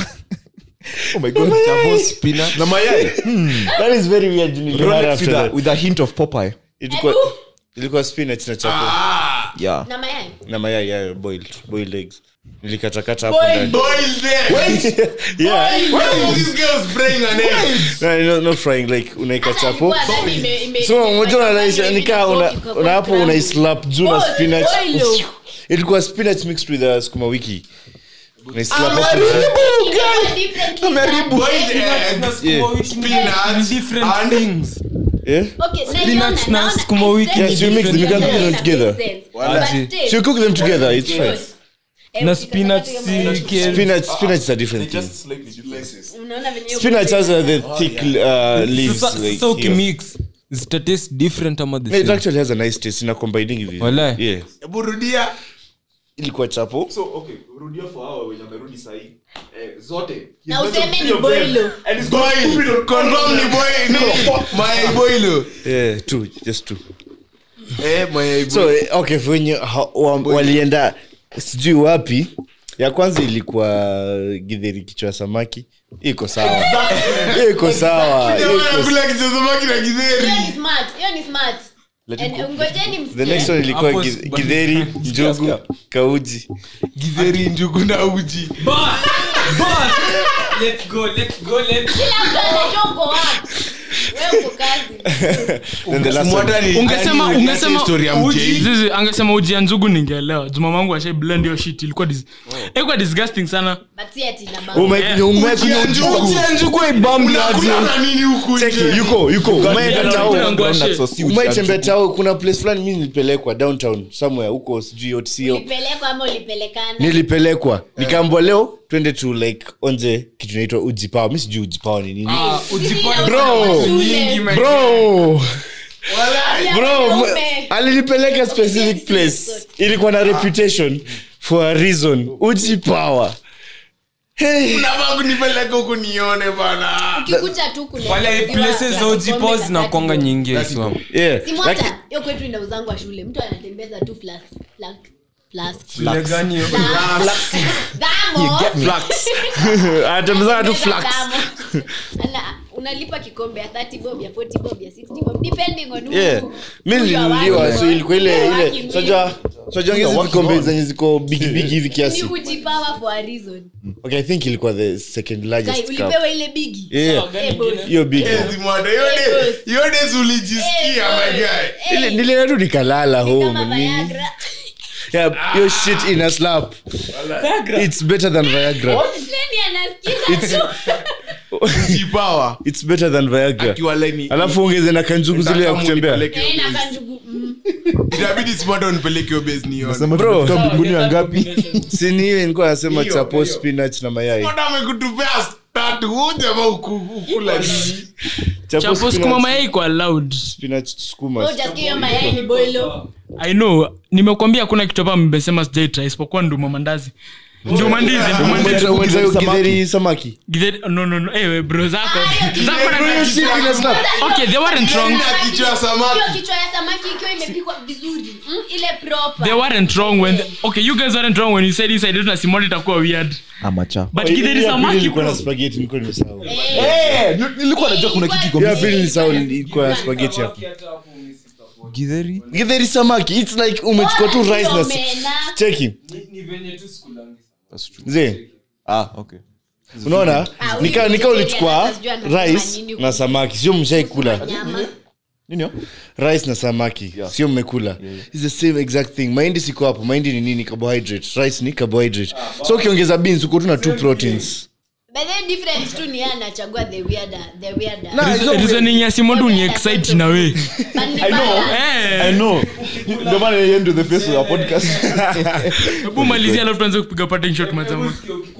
oh my god Chapo, spinach. na mayai that is very weird juu nilihara Rolex after with a, that. with a hint of popeye ilikuwa Ebu. ilikuwa spinach na chapo yeah na mayai na mayai yeah, boiled boiled eggs nilikatakata hapo Boiled. ndani Boil them. yeah Why is this girl spraying an egg? no, no, not frying like unaika chapo Alikuwa ndani ime- ime- so ime- unajua ime- unaisha ime- nikaa una ime- una hapo ime- unaislap juu na Boil, spinach boil yo. ilikuwa spinach mixed with uh, sukuma wiki unaislap hapo Ilikuwa differently done. Boiled eggs, Yeah. spinach, Different and- things. yeah Okay, na Spinach niliona- na naona- sukuma wiki I Yes, you mix them, you can cook them Yeah, together. makes sense. Wala. But still, so you cook them together it's fine yours. Eh, Na ukikata spinach kama si yours. kale. spinach spinach is a different thing Unaona venye hiyo spinach has uh, the Oh, thick uh, leaves Sasa- like sasa here. ukimix zita taste different ama the Yeah, it same actually has a nice taste ina combining hivi Walai. yeah Hebu rudia. ilikuwa chapo so okay rudia for hao wenye wamerudi sahi eh, zote na useme ni boilo Boil. Confirm ni boil. Nini? Mayai boilo. yeah two just two Eh, mayai so eh, okay for wenye ha- wa- walienda sijui wapi ya kwanza ilikuwa gidheri kichwa ya samaki iko sawa iko sawa Jamaa iko anakula kichezamaki na githeri. hiyo ni smart hiyo ni smart And ngojeni the next msikie one ilikuwa Hapo gi- si- githeri njugu kauji githeri njugu na uji Boss! Boss! Let's go, let's go, let's kila mtu anajua uko wapi wewe uko kazi then the last Mwata one ni- ungesema yani ungesema story ya uji mjei. zizi angesema uji ya njugu ningeelewa juma mangu ashai blend hiyo shit ilikuwa dis ilikuwa disgusting sana but si ati na baba umekunywa umekunywa njugu. njugu Unakula na nini huku Cheki, nje? yuko yuko umeenda Yeah, tao yeah, yeah. umaitembea tao kuna place fulani mi nilipelekwa downtown somewhere huko sijui otsio ulipelekwa ama ulipelekana nilipelekwa nikaambwa leo twende tu like onje kitu inaitwa ujipawa mi sijui ujipawa ni nini Bro. bro bro m- alinipeleka specific place ilikuwa na reputation for a reason ujipawa hey. Unafaa kunipeleka huku nione bana ukikuja tu kuna wale places za ujipos zinakwanga nyingi iswam yeah. si Like, mwata hiyo kwetu inauzangwa shule mtu anatembeza tu flask flask flask Ile gani hiyo? Damo. anatembezana tu flax Tembeza damo. Ana, unalipa kikombe ya 30 bob ya 40 bob ya 60 bob depending on who- Yeah. who mi you are nilinunuliwa working so with. ilikuwa ile Who you are ile working with. soja soja hizi vikombe zenye ziko big big hivi Ni kiasi ujipower for a reason okay i think ilikuwa the second Guy, largest cup ulipewa ile bigi yeah Eh, boss. hiyo big yodes ulijisikia Eh, my guy eh, ile nilienda tu nikalala ni home kama nini Viagra. yeah hiyo shit in a slap it's better than viagra Nani anasikiza tu? jipawa it's better than viagra akiwa laini alafu ongeze na kanjugu zile ya kutembea Eh, na kanjugu, mm. itabidi smata unipeleke hiyo base nione Nasema Bro. tumefika mbinguni ya ngapi si ni hiyo nilikuwa nasema Hiyo, chapo hiyo. spinach na mayai Smata amekutupea tatu huu jamaa uku- ukula nini chapo spinach- sukuma mayai kwa loud spinach sukuma Wewe hujasikia hiyo mayai ni boilo i know nimekwambia hakuna kitu hapa mmesema sijaitra isipokuwa nduma mandazi nduma ndizi nduma ndizi Umeta- umeta hiyo githeri samaki Githeri- no no no ewe bro zako zako na Hiyo shit ina slap. okay they weren't wrong Na kichwa ya samaki. hiyo kichwa ya samaki ikiwa imepikwa vizuri mm, ile proper they weren't wrong when the, okay you guys weren't wrong when you said inside na simoni itakuwa weird amacha but Hiyo githeri ya pili samaki ilikuwa na bro spaghetti nilikuwa nimesahau Eh, nilikuwa najua kuna kitu iko Hiyo ya pili nilisahau ilikuwa na spaghetti hapo githeri githeri samaki it's like umechukua tu rice na omena. cheki mzee ah okay unaona Ah, nika huyu nika vegetarian ulichukua atajua anasema rice nini na samaki sio mshaikula nyama nini yo? rice na samaki sio mmekula It's the same exact thing mahindi siko hapo mahindi ni nini carbohydrate rice ni carbohydrate so ukiongeza beans uko tu na two proteins but then difference tu ni yeye anachagua the weirder the weirder Reason- reasoning ya simondo ni excite na we But ni baya. Eh, know ndio maana yeye ndio the face of our podcast hebu malizia alafu tuanze kupiga parting shot mazama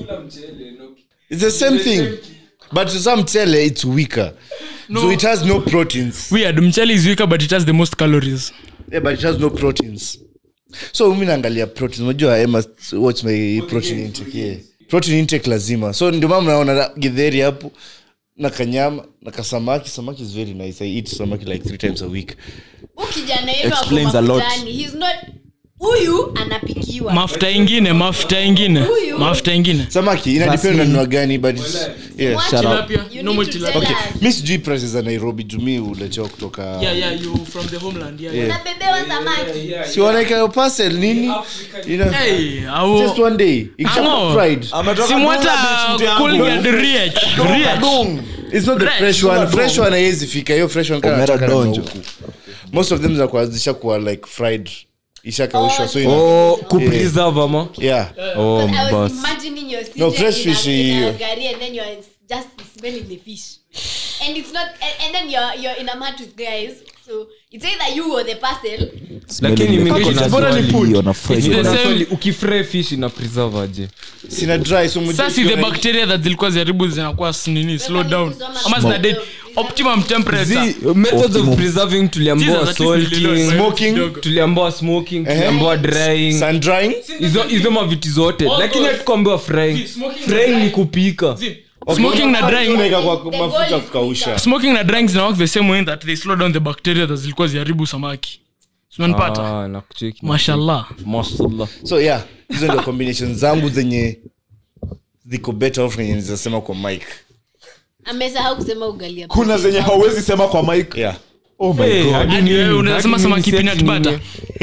it's the same thing but some tele it's weaker so it has no proteins weird mchele is weaker but it has the most calories yeah, but it has no proteins so mi naangalia protein unajua I must watch my protein intake yeah. protein intake lazima so ndio maana mnaona githeri hapo na kanyama na kasamaki samaki is very nice i eat samaki like three times a week Huyu kijana yenu ako Explains a lot. mafutani. He's not- huyu anapikiwa mafuta ingine mafuta ingine Huyu. mafuta ingine samaki inadepend na nunua gani but it's, yeah. What? tilapia You normal need to tilapia tell okay us. mi sijui prices za nairobi jumi uletewa kutoka yeah yeah you from the homeland yeah, yeah. unabebewa samaki si wanaeka hiyo parcel nini Ina- hey au just one day ikishakuwa Amo. fried simwata kulgad riech riech it's not the Fresh. fresh one fresh one haiwezi fika hiyo fresh one kana Omera nataka na donjo. huku. most of them zinakuwa zishakuwa like fried ishakaushwa so ina, oh kupreserve ama yeah oh I was bas imagining your No, CJ fresh in a- fish, in a yeah. gari and then you're just smelling the fish and it's not and, and then you're you're in a mat with guys so it's either you or the parcel lakini mimi niko na bora ni swali. on a Friday. It's the Niko na same- swali, ukifry fish ina preserve aje sina dry so mjue sasa the ukiona- bacteria that zilikuwa ziharibu zinakuwa s- nini slow down kusoma ama zina date optimum temperature Zi- methods of preserving tuliambiwa Jesus, at least nililearn salting my Smoking. kidogo. tuliambiwa smoking tuliambiwa drying sun drying hizo hizo maviti zote lakini hatukuambiwa frying smoking frying ni kupika smoking na drying unaweka kwa The mafuta goal is kukausha smoking na drying zina work the same way that they slow down the bacteria that zilikuwa ziharibu samaki unanipata Ah, nakucheki. mashallah Mashallah. so yeah hizo ndio combination zangu zenye ziko better off yenye nizasema kwa mike amesahau kusema ugali hapa. kuna zenye hauwezi sema kwa mike yeah oh my Hey, god hadi Hadi nini? wewe unaweza sema Hadi samaki nini peanut set butter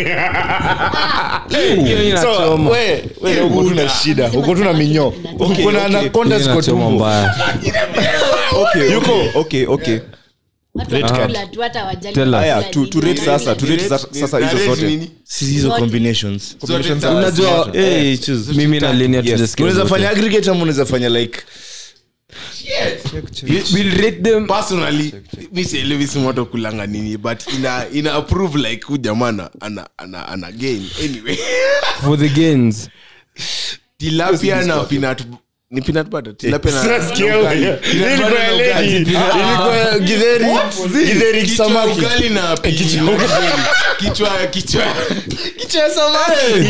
nini? Hiyo so inachoma. we we uko tu na shida uko tu na minyo uko na anaconda Hiyo ziko inachoma tumbo mbaya. okay okay okay okay Watu Red wanakula tu, hata hawajali Tell us. haya kula tu nini. tu rate sasa tu rate sasa sasa hizo zote si hizo combinations Combinations za- Unajua, hey choose mimi na Lenia tujasikia unaweza zote. fanya aggregate ama unaweza fanya like We'll rate them personally mi sielewi simoto kulanga nini but ina ina approve like hu jamana ana ana ana gain anyway for the gains tilapia na peanut ni peanut butter tilapia na Nasikia na ugali. wewe. Peanut Ilikuwa butter ya na lady. ugali. Ilikuwa githeri githeri Kichwa samaki ugali na pi- kichwa kichwa kichwa ya samaki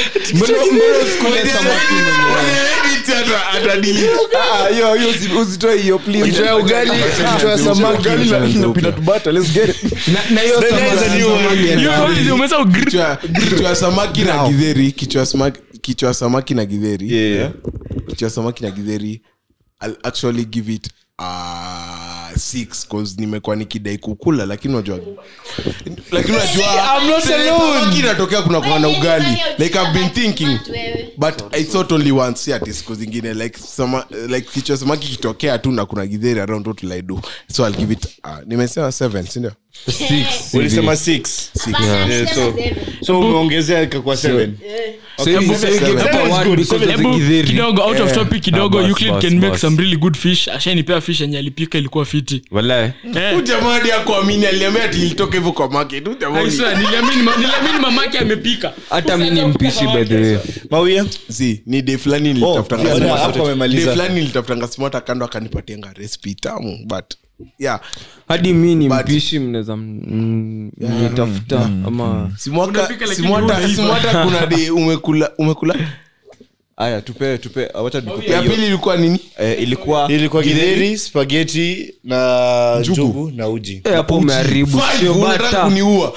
Ah, hiyo hiyo usi- usitoe hiyo please kichwa ya ugali kichwa ya samaki Ugali na- na peanut butter let's get it Na- na hiyo Then samaki- there's a new one. You- umesahau gr- kichwa kichwa ya samaki na githeri kichwa ya samaki kichwa ya samaki na githeri yeah kichwa ya samaki na githeri i'll actually give it uh, six cause nimekuwa nikidai kukula lakini unajua lakini See, I'm not alone. unajua inatokea kuna kuwa na Wewe, ugali wewe, like i've been thinking smart wewe. but i thought only once si ati siku zingine like sama, like kichwa samaki kitokea tu na kuna githeri around what will i do so i'll give it uh, nimesema seven sindio ulisema six Hapana, Yeah, sema so- seven. so umeongezea ikakuwa seven So hivi- so you gave Seven number is one good. because of the Hebu githeri. kidogo out of topic kidogo Ah, bas, Euclid bas, can make bas. some really good fish ashanipea fish yenye alipika ilikuwa fiti Walai. Eh. Huyu jamaa hadi akuamini aliambia ati ilitoka hivyo kwa market Huyu jamaa I ni- swear, niliamini ma- niliamini mamake amepika hata mi ni mpishi by the way mawia si ni de fulani Oh, nilitafutanga yeah, smart. hapo amemaliza. De fulani nilitafutanga smart akando akanipatianga recipe tamu but yeah hadi mi ni But- mpishi mnaweza m- mnitafuta ama simwaka Unapika lakini simwata huna hivyo. simwata kuna de umekula umekula aya tupe tupe wacha nikupe ya hiyo. pili ilikuwa nini Eh, ilikuwa ilikuwa githeri spageti na njugu na uji Eh, hapo umeharibu Five, sio unataka bata kuniua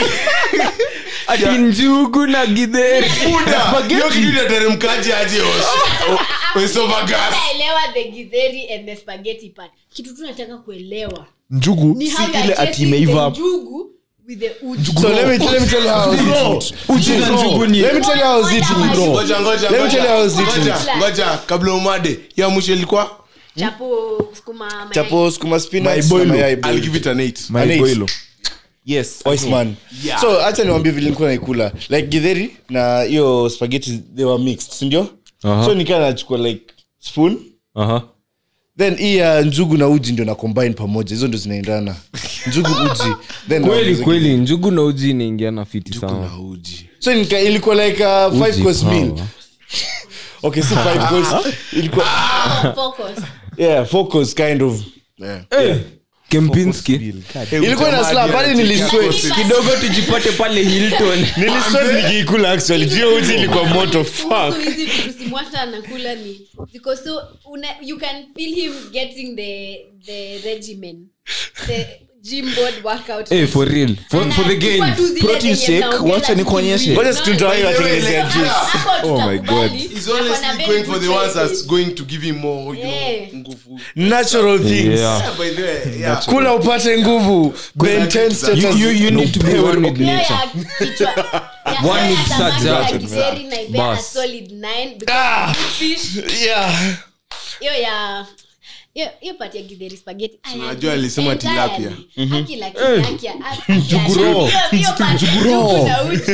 ati njugu na githeri Buda, hiyo kitu inateremkaje aje os- esophagus? Naelewa the githeri and the spaghetti part. kitu tu nataka kuelewa njugu ni si how you are ile ati chasing imeiva the njugu with the uji. so let me, let me tell you how I was eating it. uji na njugu ni let me tell you how I was eating it. Ngoja, ngoja, Let me tell you how I was ngoja. eating Ngoja, ngoja kabla umade ya mwisho ilikuwa chapo sukuma mayai. chapo sukuma spinach na Maiboilo. mayai I'll boiled. give it an eight. An eight. maiboilo yes Wise man. Yeah. so hacha niwambie vile nilikuwa naikula like githeri na hiyo spaghetti they were mixed sindio Aha. so nikaa nachukua like spoon Aha. then hii ya njugu na uji ndio na combine pamoja hizo ndio zinaendana njugu uji then kweli naongeza kweli njugu na uji inaingiana fiti sana Na uji. so nika, ilikuwa like a five Uji course meal power. okay si five course ilikuwa Ah, focus. yeah four course kind of Yeah. kempinski ilikuwa ina slap hadi nilisweat kidogo tujipate pale hilton nilisweat nikiikula actually jio uji ilikuwa moto fuck Kuhusu hizi vitu simwata anakula ni ziko so una, you can feel him getting the the regimen the gym board workout hey, for real for, for the Anachukua gains tu zile Protein zenye shake, mnaongeza wacha nikuonyeshe. tukimwili. ngoja situndawai watengenezea juice Hapo Oh my tutakubali. God. He's Ako na honestly very going for good the ones choices. that's going to give him more, you Yeah. know, nguvu. natural things Yeah. Yeah, by the way, yeah. kula upate nguvu maintain You- status you, you need to be one with Hiyo nature ya kichwa- ya- One ya with samaki such ya that. githeri naipea a Bas. solid nine because fish yeah hiyo ya hiyo- hiyo part ya githeri spaghetti ah, Unajua ya- alisema entirely. tilapia. Akila kinyaki, ah, hiyo- hiyo part ya njugu na uji.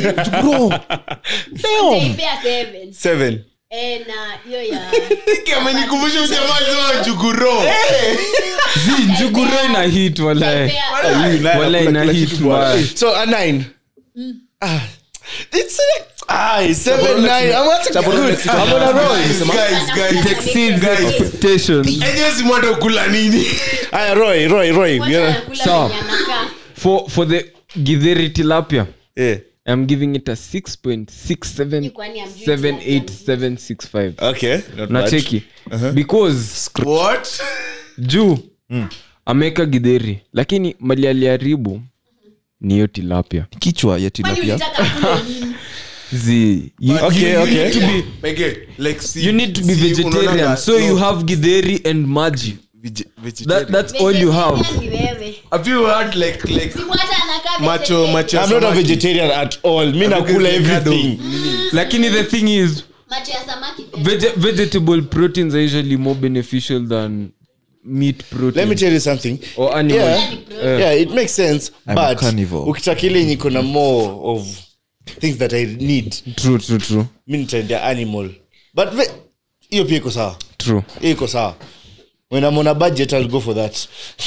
Nitaipea seven. seven Eh, na hiyo ya Hiki amenikumbusha ujamaa alisema njuguro. zi njuguro ina hit wala nitaipea- wala ina hit mbaya so a nine ah it's a ah seven nine i'm not good i'm on a roll Guys, guys. exceeds expectations Enyewe si mwata ukula nini aya roy roy roy Wacha yeah anakula Sawa. venye anakaa. for for the githeri tilapia yeah i'm giving it a Ni kwani hamjui tilapia 6.67765 okay not na bad. cheki because What? juu ameweka gidheri lakini mali aliharibu ni hiyo tilapia kichwa ya Kwani tilapia ulitaka kula nini? zi you, Okay, you, okay. you need to be Peke, like, si- you need to be si vegetarian unaonanga- so you no, have gidheri and maji vege- that, vegetarian. that's all you have Vegetarian ni wewe. Have you heard like like Si mwata anakaa macho vegetarian. macho ya i'm not a samaki? vegetarian at all mi nakula Because everything lakini the thing is macho ya samaki pia. vege- vegetable proteins are usually more beneficial than meat protein let me tell you something or animal yeah, yeah it makes sense I'm a but carnivore. ukitaka ile yenye iko na more of things that i need true true true mi nitaendea animal but ve- hiyo pia iko sawa true hiyo iko sawa when i'm on a budget i'll go for that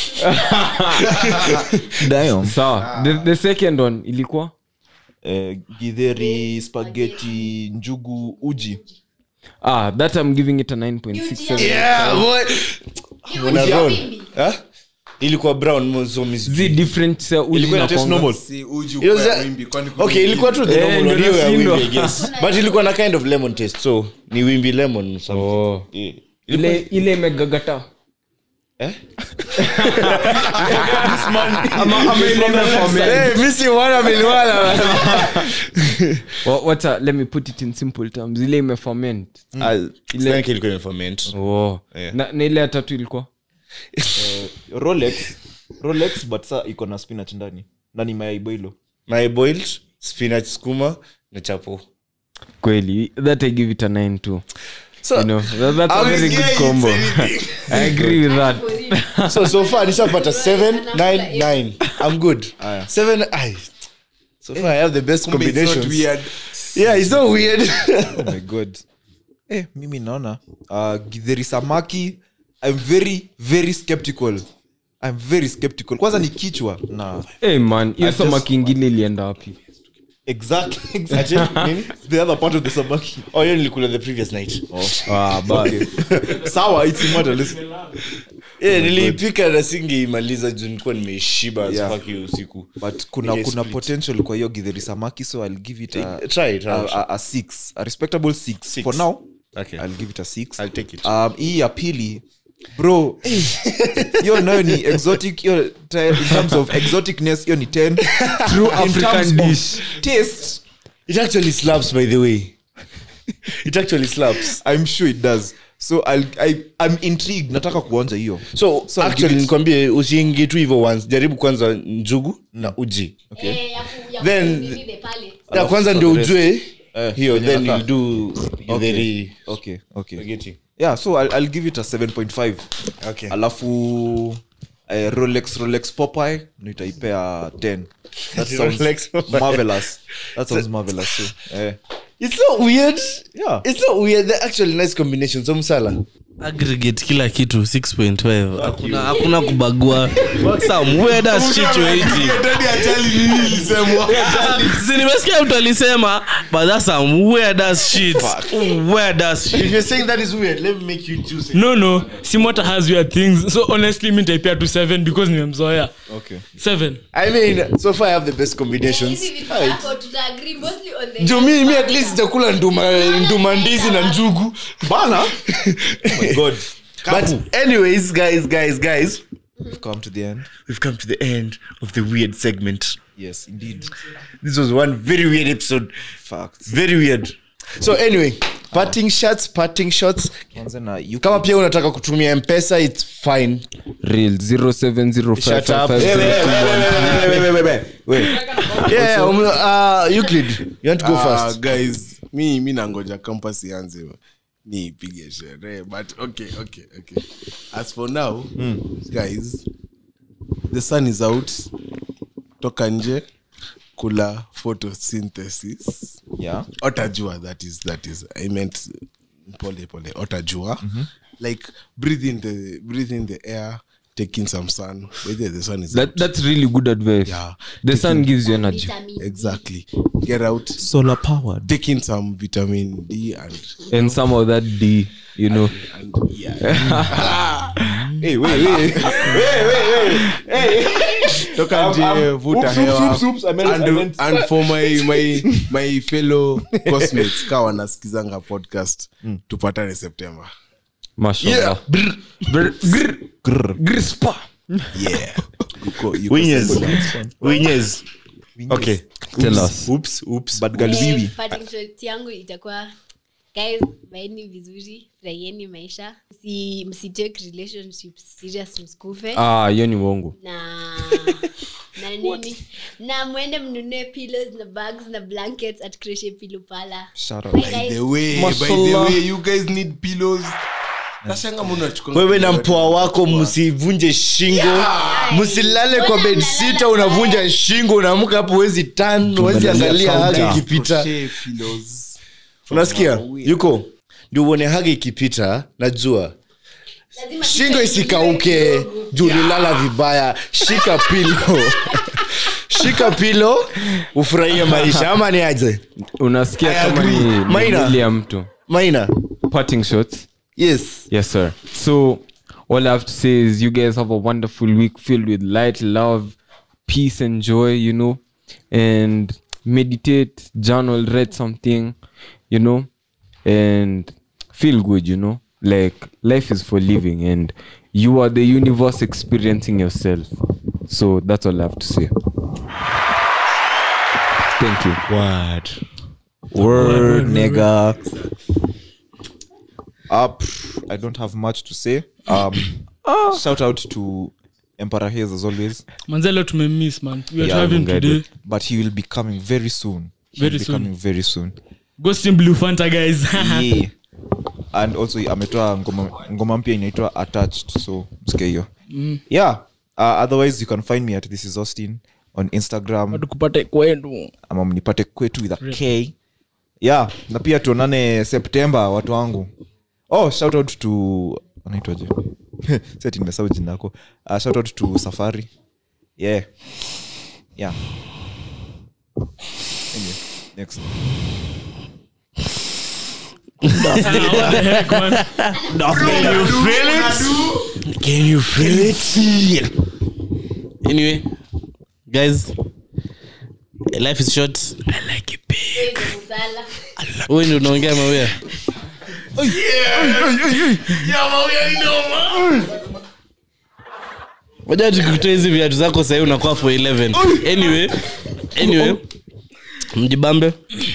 Damn. sawa the, the second one ilikuwa Eh, githeri spaghetti njugu uji ah that i'm giving it a 9.67 yeah boy Hiyo Una ni roll. wimbi. huh? ilikuwa brown mo- so mis- zi different sa uji Ilikuwa na ina taste kwanga. normal. si uji It was ukwe a- wimbi, kwani kuna okay ilikuwa tu the Eh, normal ndio one, hiyo ya nashindwa. wimbi, I guess. but ilikuwa na kind of lemon taste so ni wimbi lemon something. Oh. Yeah. ile ile imegagata Eh? ama ama ile imeferment. Eh, mi si wana miliwana. Wa- wacha let me put it in simple terms ile imeferment Ah, sidhani kama ilikuwa imeferment. oh. Yeah. na, na ile ya tatu ilikuwa Eh, rolex rolex but sa iko na spinach ndani na ni mayai boilo my boiled spinach skuma na chapo kweli that i give it a 9 too so you know that, that's a I was very good scared combo you'd say i agree with that so so far nishapata 7 9 9 i'm good 7 ai so far i have the best Kumbe it's not combinations weird. yeah it's not weird oh my god eh, mimi naona uh, githeri samaki i'm very very skeptical i'm very skeptical kwanza ni kichwa na hey man hiyo just- samaki ingine ilienda wapi exactly, exactly. Nini? the other part of the samaki oh hiyo nilikula the previous night ah, but sawa it's immortal yeah niliipika na singeimaliza juu nilikuwa nimeishiba Yeah. yeah. hiyo usiku but kuna Ile kuna split. potential kwa hiyo githeri samaki so i'll give it a, try it a, out. a, a six a respectable six. Six. for now Okay. i'll give it a six I'll take it. um, hii ya pili bro hiyo nayo ni exotic hiyo ta- in terms of exoticness hiyo ni 10 true In african terms of dish taste it actually slaps by the way it actually slaps i'm sure it does so I'll, I, i'm intrigued nataka kuonja hiyo so, So I'll actually give it- nikwambie usiingi tu hivyo once jaribu kwanza njugu na uji Eh, ya ku- ya Then- ku- nini the palate. ya Alafu kwanza for ndio the rest. ujue Eh, hiyo venye then inakaa. you do okay. githeri okay okay spaghetti. yeah so i'll, I'll give it a 7.5 Okay. alafu eh, rolex rolex popeye nitaipea 10 that sounds Rolex Popeye. marvelous that sounds marvelous so, eh. it's not weird Yeah. it's not weird they're actually nice combinations so msala aggregate kila kitu 6.5 hakuna hakuna kubagua some weird ass shit you eating. Si nimesikia mtu alisema but that's some weird ass shit weird ass shit if you're saying that is weird let me make you juice no no simota has weird things so honestly mi nitaipea tu 7 because nimemzoea okay 7 i mean so far i have the best combinations Hizi vitu zako tuta-agree mostly on the- juu mi mi at least sijakula nduma nduma ndizi na njugu bana oh my god but anyways guys guys guys we've come to the end we've come to the end of the weird segment yes indeed this was one very weird episode facts very weird so anyway parting shots parting shots kwanza na you kama pia unataka kutumia mpesa its fine real Shut up. 070555 yeah um, uh, Euclid you want to go Ah, first guys mi mi nangoja campus ianze niipige sherehe but okay okay okay as for now guys the sun is out toka nje kula photosynthesis yeah otajua that is that is i meant pole pole otajua like breathe in the breathe in the air take in some sun whether the sun is that, out. that's really good advice Yeah. the sun gives you energy Vitamin D. exactly get out solar powered take in some vitamin d and and some of that d you know and yeah hey wait wait toka nje vuta oops, oops, hewa oops, oops, I meant- and, I meant- and for my my my fellow cosmates ka wanasikizanga podcast tupatane september mashallah Brr, grr, grr, spa. yeah yuko, yuko Winners. September. Winners. okay Tell us. oops oops but galwiwi Eh, parting shot yangu itakuwa guys vaeni vizuri raieni maisha Msi- msitake relationship serious msikufe ah hiyo ni uongo na na nini na mwende mnunue pillows na bags na blankets at Crochet Pillow Pala. Shout out. Bye, by guys. the way by the Mashallah. way you guys need pillows nashanga mnachukua wewe na mpoa wako msivunje shingo msilale kwa bed sita unavunja shingo unaamka hapo wezi tan wezi angalia hagi ikipita Crochet pillows unasikia yuko ndio uone hagi ikipita najua Lazima shingo kichwa isikauke kidogo. juu ulilala vibaya shika pilo shika pilo ufurahie maisha ama ni aje unasikia kama ni, ni Maina. mwili ya mtu maina parting shots yes yes sir so all i have to say is you guys have a wonderful week filled with light love peace and joy you know and meditate journal read something you know and feel good you know like life is for living and you are the universe experiencing yourself so that's all i have to say thank you word word nigga up i don't have much to say um shout out to emperor Hayes as always manze leo tumemiss man we are Yeah, having Mungai today did. but he will be coming very soon He Very will be soon. coming very soon ghost in blue fanta guys yeah. and also ametoa ngoma, ngoma mpya inaitwa attached so msikie hiyo yeah uh, otherwise you can find me at this is austin on instagram tukupate kwenu ama mnipate kwetu with a k yeah na pia tuonane septemba watu wangu oh shout out to anaitwaje seti nimesahau jina yako uh, shout out to safari yeah yeah anyway, next Ah, what the heck, man? Can you feel it? Anyway, guys, life is short. Wewe ndio unaongea mawia. Waja tukikutoa hizi viatu zako sahii unakuwa for 11 anyway anyway mjibambe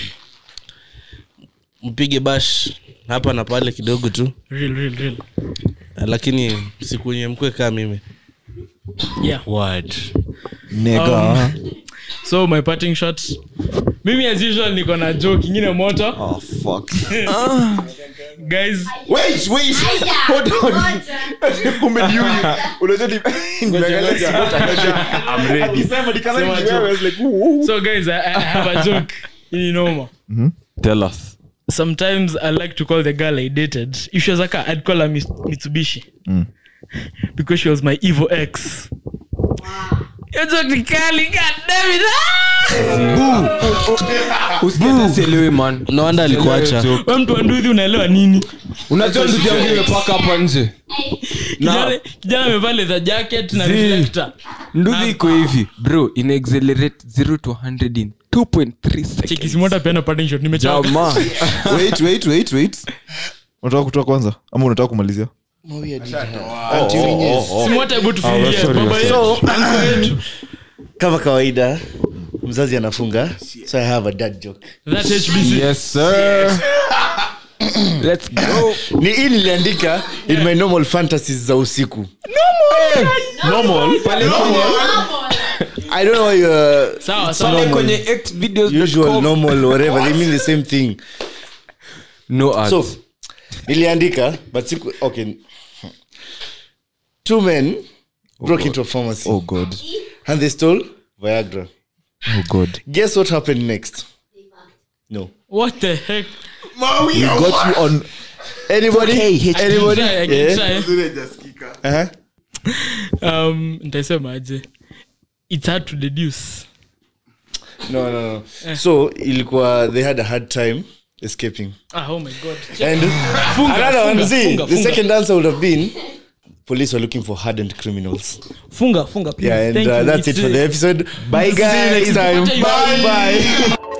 mpige bash hapa na pale kidogo tu Real, real, real. lakini sikunye mkwe kaa mimi Yeah. Word. nega so my parting shot mimi as usual niko na joke ingine moto oh fuck guys wait wait hold on kumbe ni yule unajua ni nimeangalia I'm ready akisema nikana ni wewe I was like ooh so guys i, I have a joke in noma tell us sometimes i like to call the girl i dated if she was a car i'd call her Mis- mitsubishi because she was my evil ex Hiyo joke ni kali, god damn it, ah! usielewe man no wonder alikuacha Wewe mtu wa nduthi unaelewa nini unajua ndugu yangu imepaka hapa nje kijana kijana amevaa leather jacket na Zii. reflector ndugu iko hivi bro ina accelerate 0 to 100 in 2.3 cheki seconds simota peana parting shot nimechoka jamaa wait wait wait wait unataka kutoa kwanza ama unataka kumalizia simota hebu tufikirie sorry, baba yetu So- uncle yetu kama kawaida mzazi anafunga so i have a dad joke that hbc yes sir let's go ni hii niliandika in my normal fantasies za usiku normal i don't know uh, sawa pale sawa kwenye act videos usual normal whatever they mean the same thing no ads. so niliandika but siku okay two men broke into a pharmacy oh god and they stole viagra oh god guess what happened next no what the heck we got you on anybody anybody Try, I can yeah try. uh-huh. um nitasema aje it's hard to deduce no no no so ilikuwa they had a hard time escaping ah oh my god and Funga, another one funga, see funga, the funga. second answer would have been police were looking for hardened criminals funga funga please yeah and Thank uh, you. that's it It's, for uh, the episode bye guys next time. bye bye